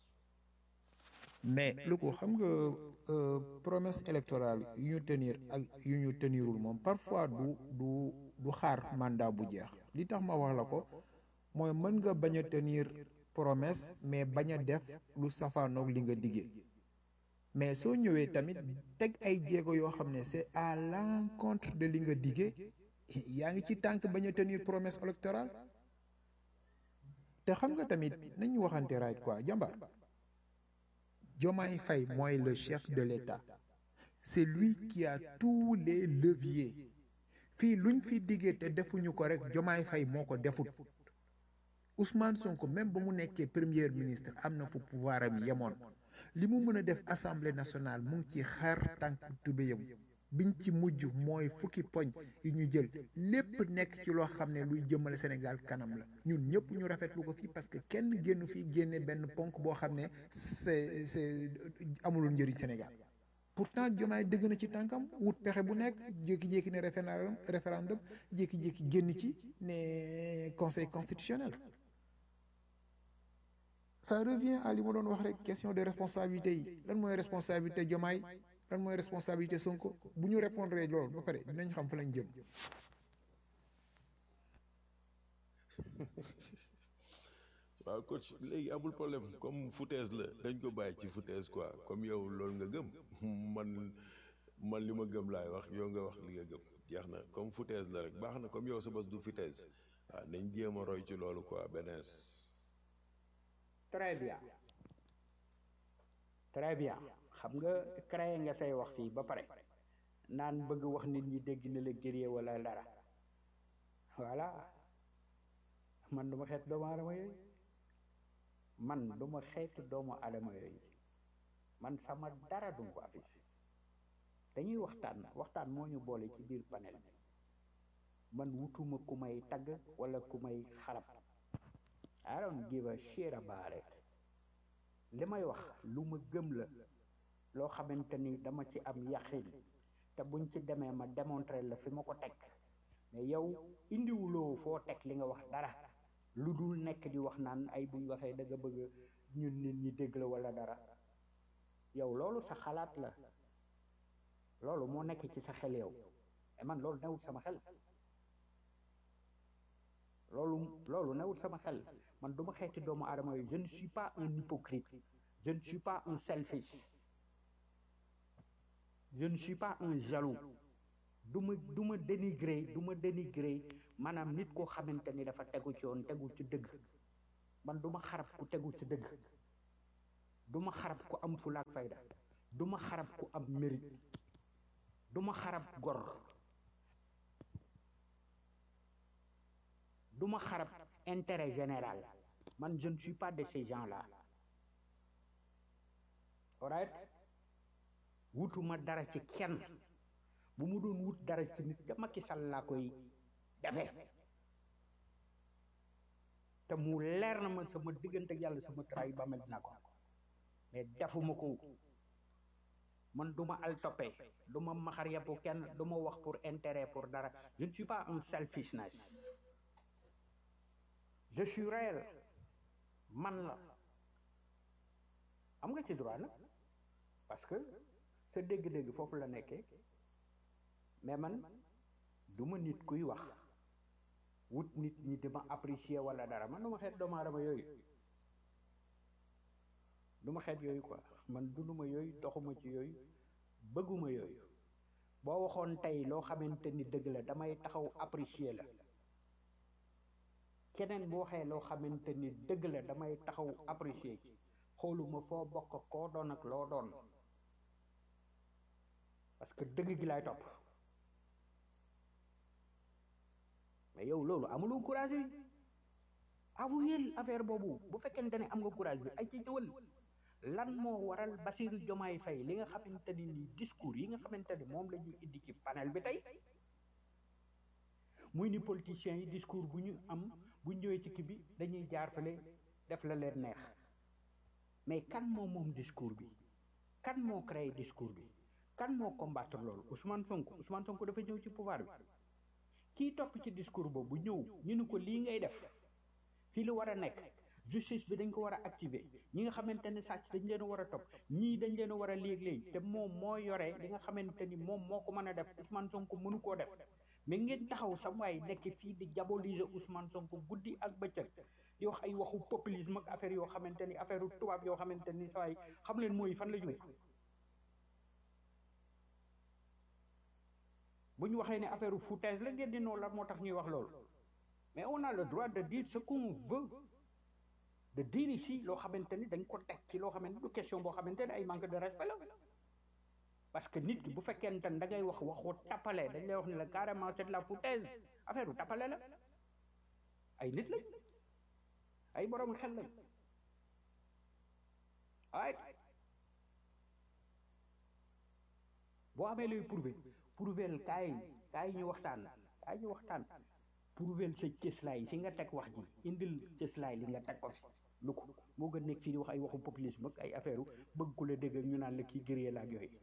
mais lu ko xam nga euh, promesse électorale yu ñu tenir ak yu ñu tenirul moom parfois du du du xaar mandat bu jeex li tax ma wax la ko mooy mën nga bañ a tenir promesse mais bañ a def lu safaanoog li nga diggee mais soo ñëwee tamit teg ay jéego yoo xam ne c'est à l'encontre de li nga diggee yaa ngi ci tànk bañ a tenir promesse électorale te xam nga tamit nañu waxante right quoi jàmbaar Diomaye Faye mooy le chef de l'État c'est lui qui a tous les leviers fii luñ fi diggee te defuñu ko rek Diomaye Faye moo ko defut Ousmane Sonko même ba mu nekkee premier ministre am na fu pouvoir am yemoon li mu mën a def assemblée nationale mu ngi ci xar tànk tubéyam biñ ci mujj mooy fukki poñ yu ñu jël lépp nekk ci loo xam ne luy jëmale Sénégal kanam la ñun ñëpp ñu rafetlu ko fii parce que kenn génn fii génne benn ponk boo xam ne c'est c'est amulul njëriñ Sénégal pourtant Diomaye dëgg na ci tànkam wut pexe bu nekk jékki-jékki ne référendum référendum jékki-jékki génn ci ne conseil constitutionnel ça revient à li ma doon wax rek question de responsabilité yi lan mooy responsabilité Diomaye lan mooy responsabilité Sonko bu ñu répondre loolu ba pare dinañ xam fa lañ jëm waaw coach léegi amul problème comme foutaise la dañ ko bàyyi ci foutaise quoi comme yow loolu nga gëm man man li ma gëm laay wax yow nga wax li nga gëm jeex na comme foutaise la rek baax na comme yow sa bos du foutaise waaw nañ jéem a roy ci loolu quoi benees très bien très bien xam nga créé nga say wax fii ba pare naan bëgg wax nit ñi dégg na la gëree wala dara voilà man duma xeet doomu aadama yooyu man duma xeetu doomu aadama yooyu man sama dara duma ko affiché dañuy waxtaan waxtaan moo ñu boole ci biir panel bi man wutuma ku may tagg wala ku may xarab I don't give a shit about it li may wax lu ma gëm la loo xamante ni dama ci am yaqin te buñ ci demee ma démontrer la fi ma ko teg mais yow indiwuloo foo teg li nga wax dara lu dul nekk di wax naan ay buñ waxee da nga bëgg ñun nit ñi dégg la wala dara yow loolu sa xalaat la loolu moo nekk ci sa xel yow et man loolu newul sama xel loolu loolu newul sama xel man duma xeeti doomu aadama yooyu je ne suis pas un hypocrite je ne suis pas un selfish je ne suis pas un jaloux du ma du ma dénigrer du ma dénigrer maanaam nit koo xamante ni dafa tegu ci yoon tegu ci dëgg man du ma xarab ku tegu ci dëgg du ma xarab ku am fulaak fayda du ma xarab ku am mérite du ma xarab gor du ma xarab intérêt général man je ne suis pas de ces gens-là alright wutuma dara ci kenn bu mu doon wut dara ci nit ca Macky Sall laa koy defe te mu leer na ma sama diggante ak yàlla sama trahi ba mel dina ko mais defuma ko man du ma al toppe du ma maxar yàppu kenn du ma wax pour intérêt pour dara je ne suis pas un selfishness je suis réel man la am nga ci droit nag parce que sa dégg-dégg foofu la nekkee mais man du ma nit kuy wax wut nit ñi di ma apprécier wala dara man du ma xeet doomu aadama yooyu du ma xeet yooyu quoi man dunduma yooyu doxuma ci yooyu bëgguma yooyu boo waxoon tey loo xamante ni dëgg la damay taxaw apprécier la keneen bu waxee loo xamante ni dëgg la damay taxaw apprécier ci xooluma foo bokk koo doon ak loo doon parce que dëgg gi laay topp mais yow loolu amuloo courage yi avouer affaire boobu bu fekkente ne am nga courage bi ay ci ñëwal lan moo waral Bassirou Diomaye Faye li nga xamante ni nii discours yi nga xamante ni moom la ñuy indi ci panel bi tey muy ni politiciens yi discours bu ñu am bu ñëwee ci kii bi dañuy jaar fale def la leen neex mais kan moo moom discours bi kan moo créé discours bi kan moo combattre loolu Ousmane Sonko Ousmane Sonko dafa ñëw ci pouvoir bi kii topp ci discours boobu ñëw ñu ni ko lii ngay def fii la war a nekk justice bi dañ ko war a activer ñi nga xamante ne sàcc dañ leen a war a topp ñii dañ leen a war a léeg-léeg te moom moo yore li nga xamante ni moom moo ko mën a def Ousmane Sonko mënu koo def mais ngeen taxaw sam waay nekk fii di diaboliser Ousmane Sonko guddi ak bëccëg di wax ay waxu populisme ak affaire yoo xamante ni affaire tubaab yoo xamante ni saa waay xam leen mooy fan la jógee bu ñu waxee ne affaire foutaise la ngeen di noonu la moo tax ñuy wax loolu mais on a le droit de dire ce qu'on veut de dire ici loo xamante ni dañ ko teg ci loo xamante du question boo xamante ne ay manque de respect la parce que nit ki bu fekkente ne da ngay wax waxu tappale dañ lay wax ni la carrément c'est de la foutaise affaire u tappale la ay nit lañ ay borom xel lañ ay boo amee looy prouver prouvel kaay kaay ñu waxtaan kaay ñu waxtaan prouvel sa cëslaay si nga teg wax ji indil cëslaay li nga teg ko fi lu ko moo gën nekk fii di wax ay waxu populisme ak ay affaire u bëgg ku la dégg ak ñu naan la kii gëree la ak yooyu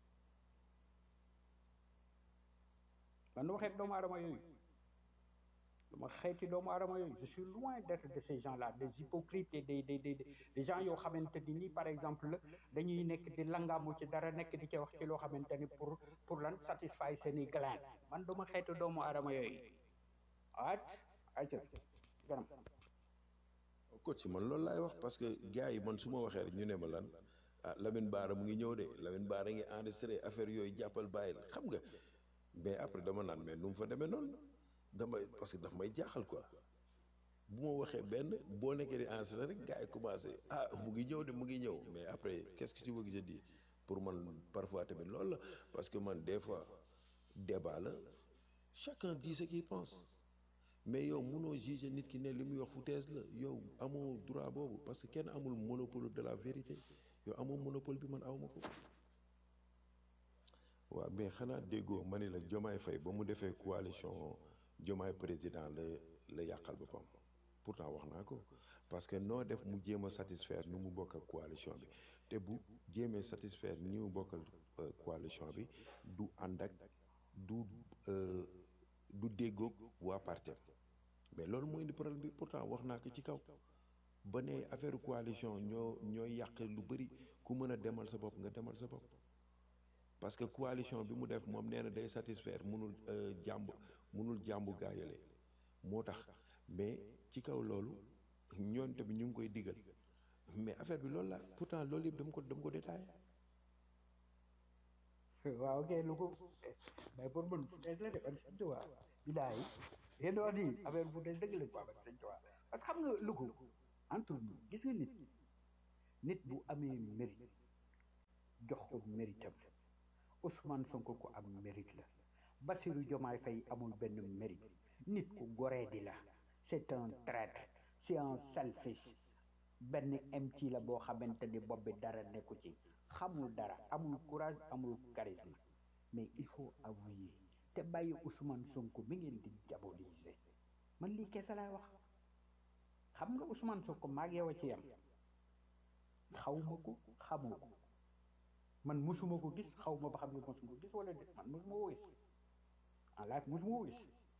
man dama xeet doomu aadama yooyu dama xeeti doomu aadama yooyu je suis loin d'être de ces gens là des hypocrites et des des des des gens yoo xamante ni nii par exemple dañuy nekk di langaamu ci dara nekk di ca wax ci loo xamante ni pour pour lan satisfaire seeni gland man dama xeeti doomu aadama yooyu at ayca ganam coach man loolu laay wax parce que gars yi man su ma waxee rek ñu ne ma lan ah Lamine Bara mu ngi ñëw de Lamine Bara ngi enregistré affaire yooyu jàppal bàyyi la xam nga mais après dama naan mais nu mu fa demee noonu damay parce que daf may jaaxal quoi bu ma waxee benn boo nekkee di enregistré rek gars yi commencé ah mu ngi ñëw de mu ngi ñëw mais après qu'est-ce que tu veux que je dise pour man parfois tamit loolu la parce que man des fois débat la chacun dit ce qu'il pense mais yow mënoo juger nit ki ne li muy wax foutaise la yow amoo droit boobu parce que kenn amul monopole de la vérité yow amoo monopole bi man awma ko waaw mais xanaa déggoo ma ni la Jomaay Fay ba mu defee coalition Jomaay président la la yàqal boppam pourtant wax naa ko parce que noo def mu jéem a satisfaire ni mu bokk ak coalition bi te bu jéemee satisfaire ni mu bokkal coalition bi du ànd ak du du déggoog waa partem mais loolu mooy indi problème bi pourtant wax naa ko ci kaw ba ne affaire coalition ñoo ñooy yàq lu bëri ku mën a demal sa bopp nga demal sa bopp parce que coalition bi mu def moom nee na day satisfaire munul jàmb munul jàmbu gaayale moo tax mais ci kaw loolu ñoon tamit ñu ngi koy digal mais affaire bi loolu la pourtant loolu yëpp dama ko dama ko détaillé waaw ok lu ko mais pour man foutaise la de ban sëñ Tuubaa bilaay yéen wax ni affaire foutaise dëgg la quoi ban sëñ Tuubaa parce que xam nga lu ko entre nous gis nga nit nit bu amee mérite jox ko méritam Ousmane Sonko ko am mérite la Bassirou Diomaye Faye amul benn mérite nit ku goree di la c'est un traître c'est un selfish benn MC la boo xamante ni bopp bi dara nekku ci xamul dara amul courage amul charisme mais il faut avouer te bàyyi Ousmane Sonko mi ngeen di diaboliser man lii kese laay wax xam nga Ousmane Sonko maag yow a ci yam xawma ko xamoo ko man musuma ko gis xaw ma ba xam ne musuma ko gis wala déet man musuma ko gis en live musuma ko gis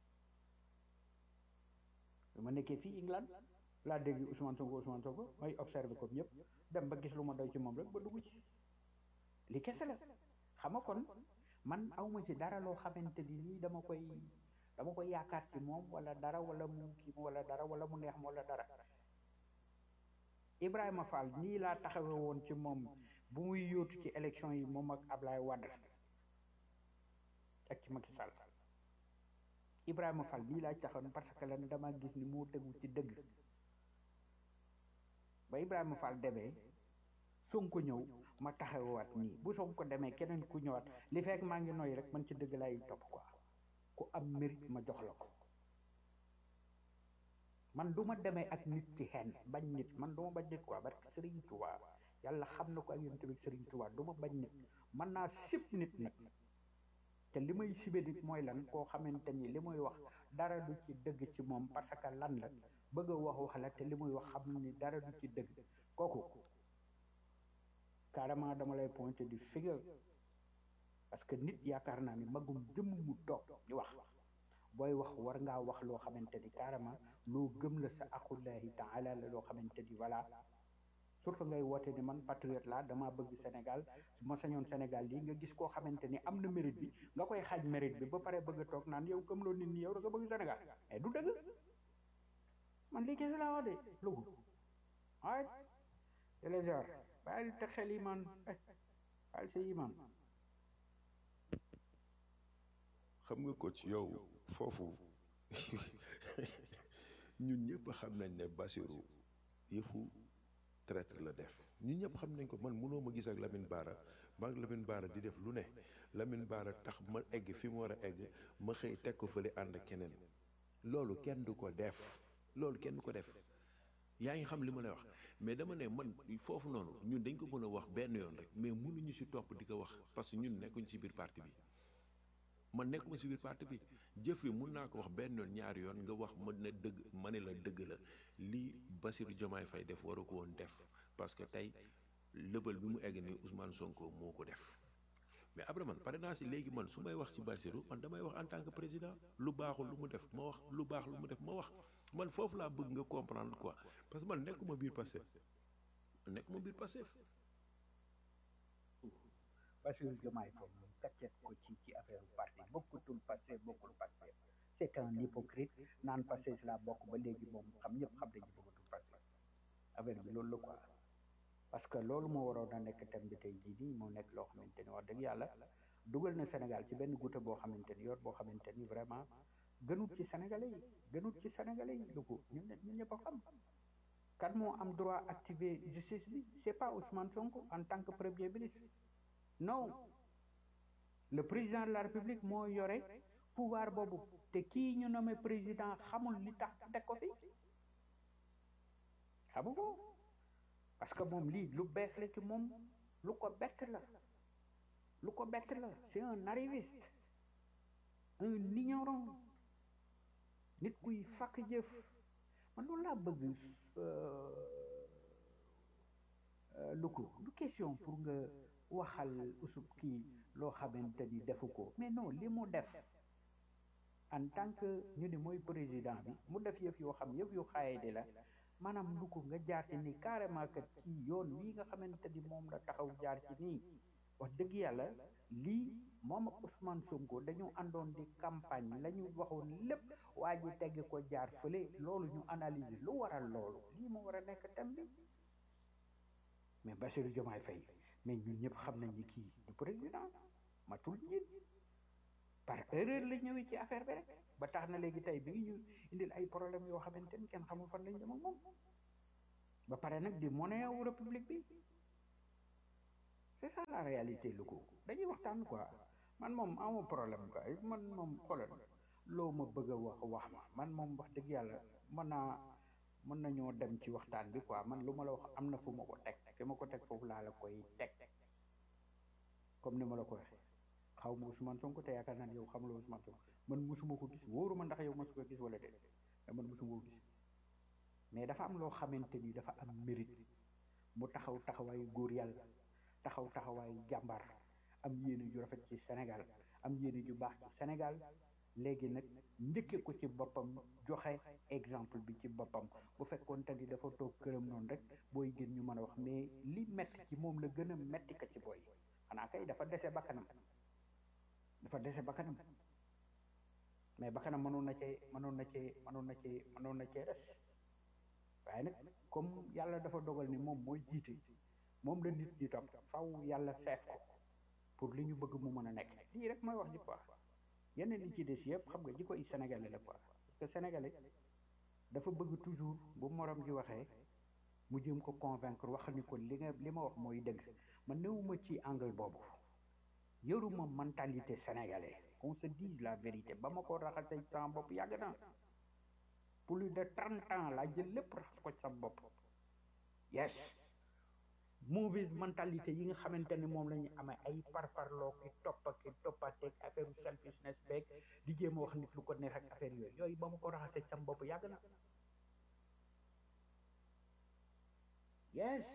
bi ma nekkee fii England laa dégg Ousmane Sonko Ousmane Sonko may observé comme ñëpp dem ba gis lu ma doy ci moom rek ba dugg ci li kese la xam nga kon man awma ci dara loo xamante ni nii dama koy dama koy yaakaar ci moom wala dara wala mu kii wala dara wala mu neex ma wala dara Ibrahima Fall nii laa taxawe woon ci moom bu muy yóotu ci élection yi moom ak Ablaye Wade ak ci Macky Sall Ibrahima Fall nii laa taxawoon parce que lan dama gis ni moo tegu ci dëgg ba Ibrahima Fall demee Sonko ñëw ma taxawaat nii bu Sonko demee keneen ku ñëwaat li fekk maa ngi noy rek man ci dëgg lay topp quoi ku am mérite ma jox la ko man du ma demee ak nit ci xen bañ nit man du ma bañ nit quoi parce que Serigne Touba yàlla xam na ko ak yéen tamit Serigne Touba du ma bañ nit man naa sib nit nag te li may sibe nit mooy lan koo xamante ni li muy wax dara du ci dëgg ci moom parce que lan la bëgg a wax wax la te li muy wax xam ni dara du ci dëgg kooku carrément dama lay pointer du figure parce que nit yaakaar naa ni magum jëmm mu toog di wax booy wax war ngaa wax loo xamante ni carrément loo gëm la sa aqullahi taala la loo xamante ni voilà surtout ngay woote ni man patriote laa dama bëgg Sénégal su ma sañoon Sénégal lii nga gis koo xamante ni am na mérite bi nga koy xaaj mérite bi ba pare bëgg a toog naan yow comme loolu nit ñi yow da nga bëgg Sénégal mais du dëgg man lii kese laa wax de lugu ay téléjar bàyyi te xel yi man bàyyi sa yi man xam nga ko ci yow foofu ñun ñëpp xam nañ ne Bassirou yëfu traître la def ñun ñëpp xam nañ ko man mënoo ma gis ak Lamine Bara maa ngi Lamine Bara di def lu ne Lamine Bara tax ma egg fi mu war a egg ma xëy teg ko fële ànd ak keneen loolu kenn du ko def loolu kenn du ko def yaa ngi xam li ma lay wax mais dama ne man foofu noonu ñun dañ ko mën a wax benn yoon rek mais mënuñu ci topp di ko wax parce que ñun nekkuñ ci biir parti bi man nekkuma ci biir parti bi jëf yi mun naa ko wax benn yoon ñaari yoon nga wax ma ne dëgg ma ne la dëgg la lii Bassirou Diomaye Faye def waru ko woon def parce que tey lëbal bi mu egg ni Ousmane Sonko moo ko def mais après man pare naa si léegi man su may wax ci Bassirou man damay wax en tant que président lu baaxul lu mu def ma wax lu baax lu mu def ma wax man foofu laa bëgg nga comprendre quoi parce que man nekkuma biir Pastef nekkuma biir Pastef Bassirou Diomaye Faye moom kaccet ko ci ci affaire parti bokkutul Pastef bokkul Pastef c'est un hypocrite naan Pastef laa bokk ba léegi moom xam ñëpp xam nañu bokkutul Pastef affaire bi loolu la quoi parce que loolu moo waroon a nekk thème bi tey jii nii moo nekk loo xamante ni wax dëgg yàlla dugal na Sénégal ci benn goutte boo xamante ni yor boo xamante ni vraiment gënut ci sénégalais yi gënut ci sénégalais yi lu ko ñun ñun ñëpp a xam kan moo am droit activer justice bi c'est pas Ousmane Sonko en tant que premier ministre non le président de la république moo yore pouvoir boobu te kii ñu nommé président xamul li tax teg ko fi xamu ko parce que moom lii lu bees la ci moom lu ko bett la lu ko bett la c'est un arriviste un ignorant nit kuy fakk jëf man loolu laa bëgg lu ko du question pour nga waxal usub kii loo xamante ni defu ko mais non li mu def en tant que ñu ne mooy président bi mu def yëf yoo xam yëf yu xaaye di la maanaam lu ko nga jaar ci nii carrément que kii yoon wii nga xamante ni moom la taxaw jaar ci nii wax dëgg yàlla lii moom ak Ousmane Sonko dañu àndoon di campagne la ñu waxoon lépp waa ji tegg ko jaar fële loolu ñu analyser lu waral loolu lii moo war a nekk thème bi mais Bassirou Diomaye Faye mais ñun ñëpp xam nañ ni kii du président matul njiit par erreur la ñëwee ci affaire bi rek ba tax na léegi tey bi ngi ñu indil ay problème yoo xamante ni kenn xamul fan lañ jëm ak moom ba pare nag di monnaie wu république bi c'est ça la réalité lu ko dañuy waxtaan quoi man moom amoo problème quoi man moom xoolal loo ma bëgg a wax wax ma man moom wax dëgg yàlla mën naa mën nañoo dem ci waxtaan bi quoi man lu ma la wax am na fu ma ko teg fi ma ko teg foofu laa la koy teg comme ni ma la ko waxee xaw ma Ousmane Sonko te yaakaar naa ne yow xamuloo Ousmane Sonko man musuma ko gis wóoruma ndax yow mosu ko gis wala déet mais man musuma ko gis mais dafa am loo xamante ni dafa am mérite mu taxaw taxawaayu góor yàlla taxaw taxawaayu jàmbaar am yéene ju rafet ci Sénégal am yéene ju baax ci Sénégal léegi nag njëkke ko ci boppam joxe exemple bi ci boppam bu fekkoon te ni dafa toog këram noonu rek booy gën ñu mën a wax mais li metti ci moom la gën a metti ka ci booy xanaa kay dafa dese bakkanam dafa dese bakkanam mais bakkanam mënoon na cee mënoon na cee mënoon na cee mënoon na cee des waaye nag comme yàlla dafa dogal ni moom mooy jiite moom la nit ñi topp faw yàlla seef ko pour li ñu bëgg mu mën a nekk lii rek mooy wax ji quoi yeneen li ci des yëpp xam nga ji koy sénégalais la quoi parce que sénégalais dafa bëgg toujours bu morom ji waxee mu jëm ko convaincre wax ni ko li nga li ma wax mooy dëgg man newuma ci angle boobu yoruma mentalité sénégalais qu'on se dise la vérité ba ma ko raxasee sama bopp yàgg na plus de trente ans laa jël lépp raxas ko ci sama bopp yes mauvaise mentalité yi nga xamante ni moom la ñu amee ay parparloo ki topp ki toppateeg affaire selfishness beeg di jéem a wax nit lu ko neex ak affaire yooyu yooyu ba ma ko raxasee ci sama bopp yàgg na yes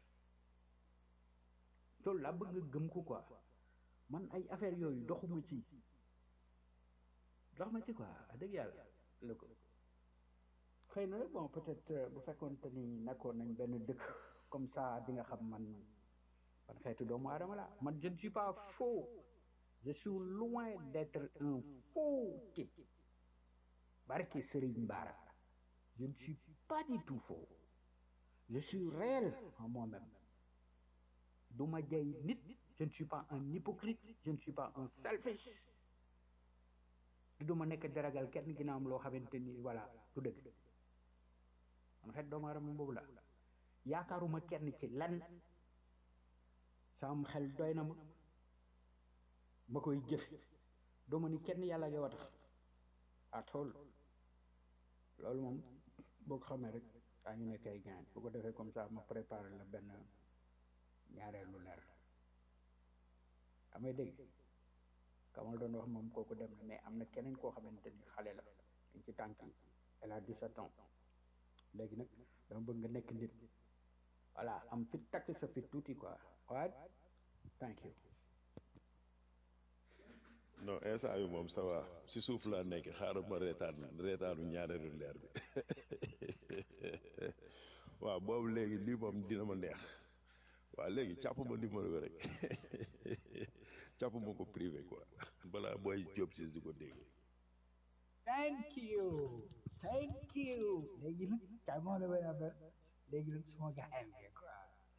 loolu laa bëgg nga gëm ko quoi man ay affaire yooyu doxuma ci dox ma ci quoi dëgg yàlla la ko xëy na bon peut-être bu fekkoonte ni nekkoon nañ benn dëkk comme ça di nga xam man man xeetu doomu aadama la man je ne suis pas faux je suis loin d'être un faux type barke Serigne Bara je ne suis pas du tout faux je suis réel en moi-même du ma jay nit je ne suis pas un hypocrite je ne suis pas un selfish du ma nekk daragal kenn ginnaaw am loo xamante ni voilà du dëgg man xeet doomu aadama boobu la yaakaaruma kenn ci lan sam xel doy na ma ma koy jëf duma ni kenn yàlla yow a tax atool loolu moom boo ko xamee rek daa ñu nekk ay gaañ bu ko defee comme ça ma préparé la benn ñaareelu leer amay dégg kamal doon wax moom kooku dem na mais am na keneen koo xamante ni xale la dañ ci tànk yi elle a 17 ans léegi nag dama bëgg nga nekk nit voilà am fit takk sa fit tuuti quoi waaye thank you non instant bi moom ça va si suuf laa nekk xaaral ma reetaan reetaanu ñaareelu leer bi waaw boobu léegi lii moom dina ma neex waaw léegi càpp ma numéro bi rek càpp ma ko privé quoi balaa booy jóob si di ko dégg thank you thank you léegi nag kay moo la benn affaire léegi nag suma gaayam bi quoi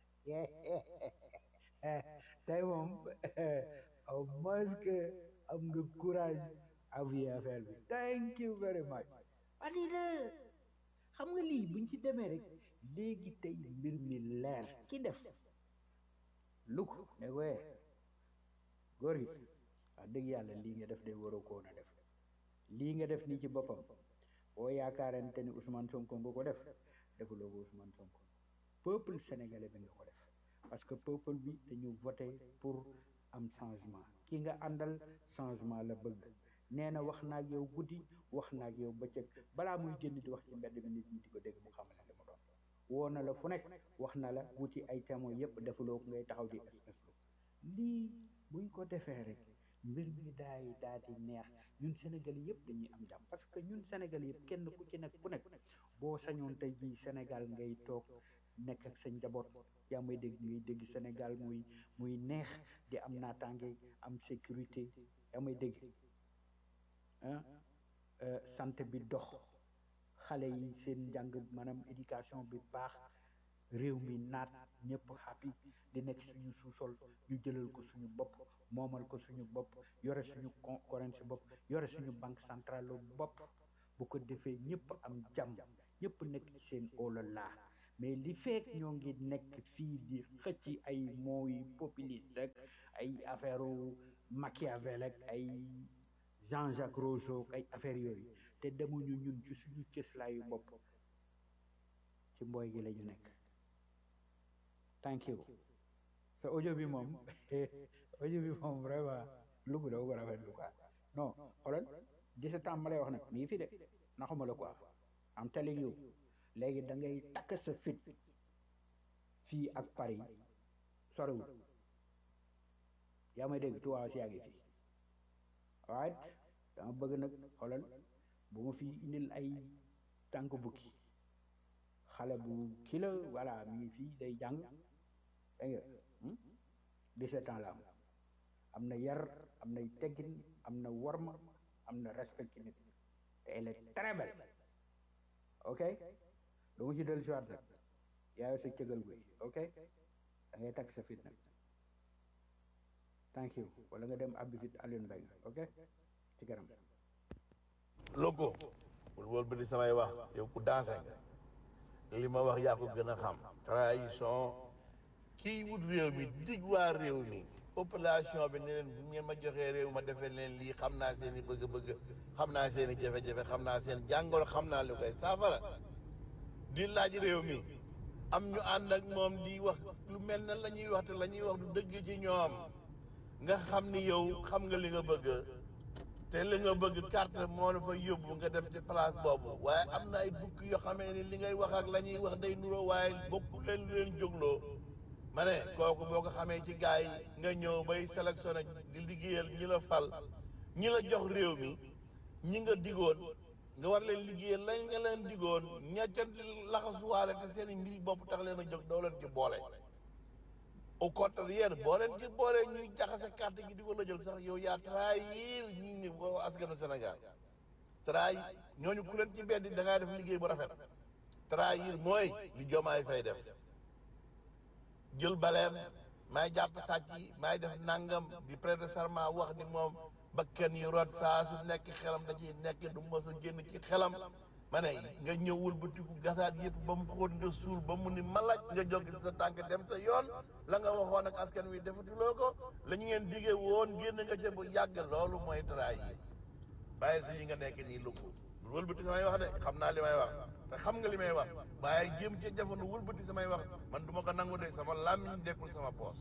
tey moom au moins que am nga courage avouer affaire bi thank you very much ani la xam nga lii buñ ci demee rek léegi tey mbir mi leer ki def lu ko ne wee góor gi wax dëgg yàlla lii nga def de waroo koon a def lii nga def nii ci boppam boo yaakaarante ni Ousmane Sonko nga ko def defuloo ko Ousmane Sonko peuple sénégalais bi nga ko def parce que peuple bi dañu voté pour am changement ki nga àndal changement la bëgg nee na wax naag yow guddi wax naag yow bëccëg balaa muy génn di wax ci mbedd mi nit ñi di ko dégg mu xamal ne li mu doon woo na la fu nekk wax na la wuti ay témoins yépp defuloo ko ngay taxaw di es lii buñ ko defee rek mbir mi daay daal di neex ñun Sénégal yëpp dañuy am jàmm parce que ñun Sénégal yëpp kenn ku ci nekk ku nekk boo sañoon tey jii Sénégal ngay toog nekk ak sa njaboot yaa may dégg ngay dégg Sénégal muy muy neex di am naataange am sécurité yaa may dégg ah santé bi dox xale yi seen njàng maanaam éducation bi baax réew mi naat ñëpp happy di nekk suñu sous-sol ñu jëlal ko suñu bopp moomal ko suñu bopp yore suñu currency bopp yore suñu banque centrale bopp bu ko defee ñëpp am jàmm ñëpp nekk ci seen olala mais li fekk ñoo ngi nekk fii di xëcc ay mooy populiste rek ay affaire Machiavel ak ay Jean-Jacques Rousseau ay affaire yooyu te demuñu ñun ci suñu cëslaayu bopp ci mbooy gi la ñu nekk thank you te audio bi moom audio bi moom vraiment lu mu daw ko rafetlu quoi non xoolal 17 ans ma lay wax nag mi ngi fi de naxuma la quoi am telling you léegi da ngay takk sa fit fii ak Paris soriwul yaa may dégg tuwaa si yaa ngi fi right dama bëgg nag xoolal bu ma fi indil ay tànk bukki xale bu kii la voilà mi ngi fii day jàng dégg nga 17 ans la am am na yar am nay teggin am na worma am na respect ci nit te elle est très belle ok du ma ci dellu si waat nag yaayoo sa cëgal guy ok da ngay takk sa fit nag thank you wala nga dem abbi fit Alioune Mbengue ok ci kanam loko bul wol bi di samay wax yow ku dansé nga li ma wax yaa ko gën a xam trahison kii wut réew mi dig waa réew mi population bi ne leen bu ngeen ma joxee réew ma defee leen lii xam naa seen i bëgg-bëgg xam naa seen i jafe-jafe xam naa seen jàngoro xam naa lu koy saafara di laaj réew mi am ñu ànd ak moom di wax lu mel ne la ñuy wax te la ñuy wax du dëgg ci ñoom nga xam ni yow xam nga li nga bëgg te li nga bëgg carte moo la fa yóbbu nga dem ci place boobu waaye am na ay bukk yoo xamee ni li ngay wax ak la ñuy wax day nuroo waaye bokku leen lu leen jógloo ma ne kooku boo ko xamee ci gars yi nga ñëw bay sélectionné di liggéeyal ñi la fal ñi la jox réew mi ñi nga digoon nga war leen liggéeyal lañ nga leen digoon ña ca laxasuwaale te seen i mbiri bopp tax leen a jóg doo leen ci boole au contraire boo leen ci boole ñuy jaxase carte gi di ko la jël sax yow yaa trahir ñi ngi boo askanu Sénégal trahir ñooñu ku leen ci beddi da ngaa def liggéey bu rafet trahir mooy li Diomaye Faye def jël baleem may jàpp sàcc yi may def nangam di prêter serment wax ni moom bakkan yi rot saa su nekk xelam da ciy nekk du mos a génn ci xelam ma ne nga ñëwul ba tiku gasaat yëpp ba mu xóot nga suul ba mu ni malaj nga jóg ci sa tànk dem sa yoon la nga waxoon ak askan wi defatuloo ko la ñu ngeen diggee woon génn nga ca bu yàgg loolu mooy trahir bàyyi si yi nga nekk nii lu ko wëlbati samay wax de xam naa li may wax te xam nga li may wax waaye jéem ci jafandu wëlbati samay wax man du ma ko nangu de sama làmmiñ dekkul sama poos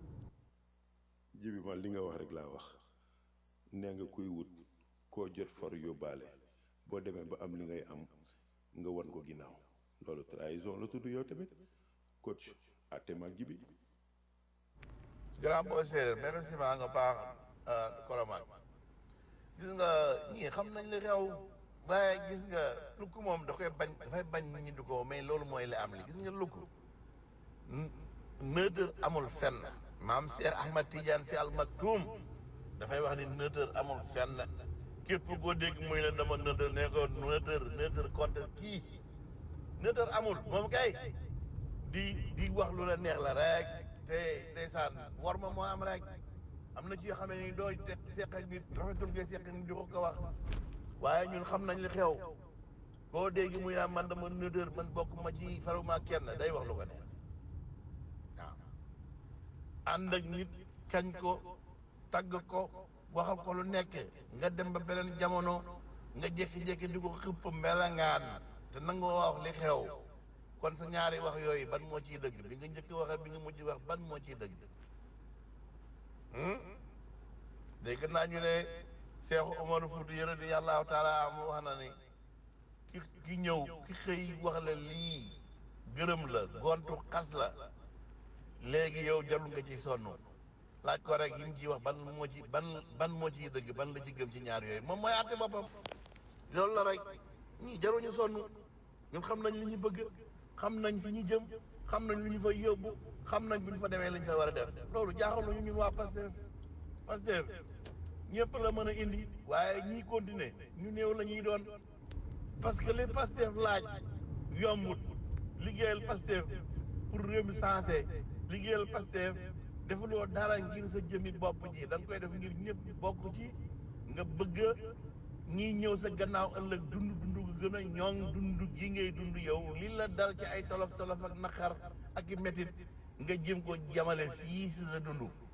jibi man li nga wax rek laa wax nee nga kuy wut koo jot for yóbbaale boo demee ba am li ngay am nga wan ko ginnaaw loolu trahison la tudd yow tamit coach atte mag jibi grand boo séeréer merci maa nga baax koromaan gis nga ñii xam nañ li xew waaye gis nga lukk moom da koy bañ dafay bañ nit ñi di ko mais loolu mooy li am li gis nga lukk nëtër amul fenn maam Cheikh Ahmad Tidiane Sy Al Maktoum dafay wax ni nëtër amul fenn képp koo dégg muy la dama nëtër ne ko nëtër nëtër contre kii nëtër amul moom kay di di wax lu la neex la rek te ndeysaan war ma moo am rek am na ci yoo xam ne doo te seq ak nit rafetul ngay seq ak nit di ko ko wax waaye ñun xam nañ li xew koo dégg muy naan man dama nëtër man bokk ma ci faruma kenn day wax lu ko neex waaw ànd ak nit kañ ko tagg ko waxal ko lu nekk nga dem ba beneen jamono nga jékki-jékki di ko xëpp melangaan te nangoo wax li xew kon sa ñaari wax yooyu ban moo ciy dëgg bi nga njëkk wax ak bi nga mujj wax ban moo ciy dëgg dégg naa ñu ne Seexu Omar Fuuti yëre di yàllaahu taala am wax na ni ki ki ñëw ki xëy wax la lii gërëm la gontu xas la léegi yow jarul nga ci sonn laaj ko rek yi mu ciy wax ban moo ci ban ban moo ciy dëgg ban la ci gëm ci ñaar yooyu moom mooy àtte boppam loolu la rek ñii jaruñu sonn ñun xam nañ li ñu bëgg xam nañ fi ñu jëm xam nañ lu ñu fa yóbbu xam nañ bu ñu fa demee lañ fa war a def loolu jaaxal nañu ñun waa Pastef Pastef ñëpp la mën a indi waaye ñii continuer ñu néew la ñuy doon parce que li Pastef laaj yombut liggéeyal Pastef pour réew mi sensé liggéeyal Pastef defuloo dara ngir sa jëmi bopp ji da nga koy def ngir ñëpp bokk ci nga bëgg ñii ñëw sa gannaaw ëllëg dund dund gu gën a ñoŋ dund gi ngay dund yow li la dal ci ay tolof tolof ak naqar ak i métit nga jëm ko jamale fii si sa dund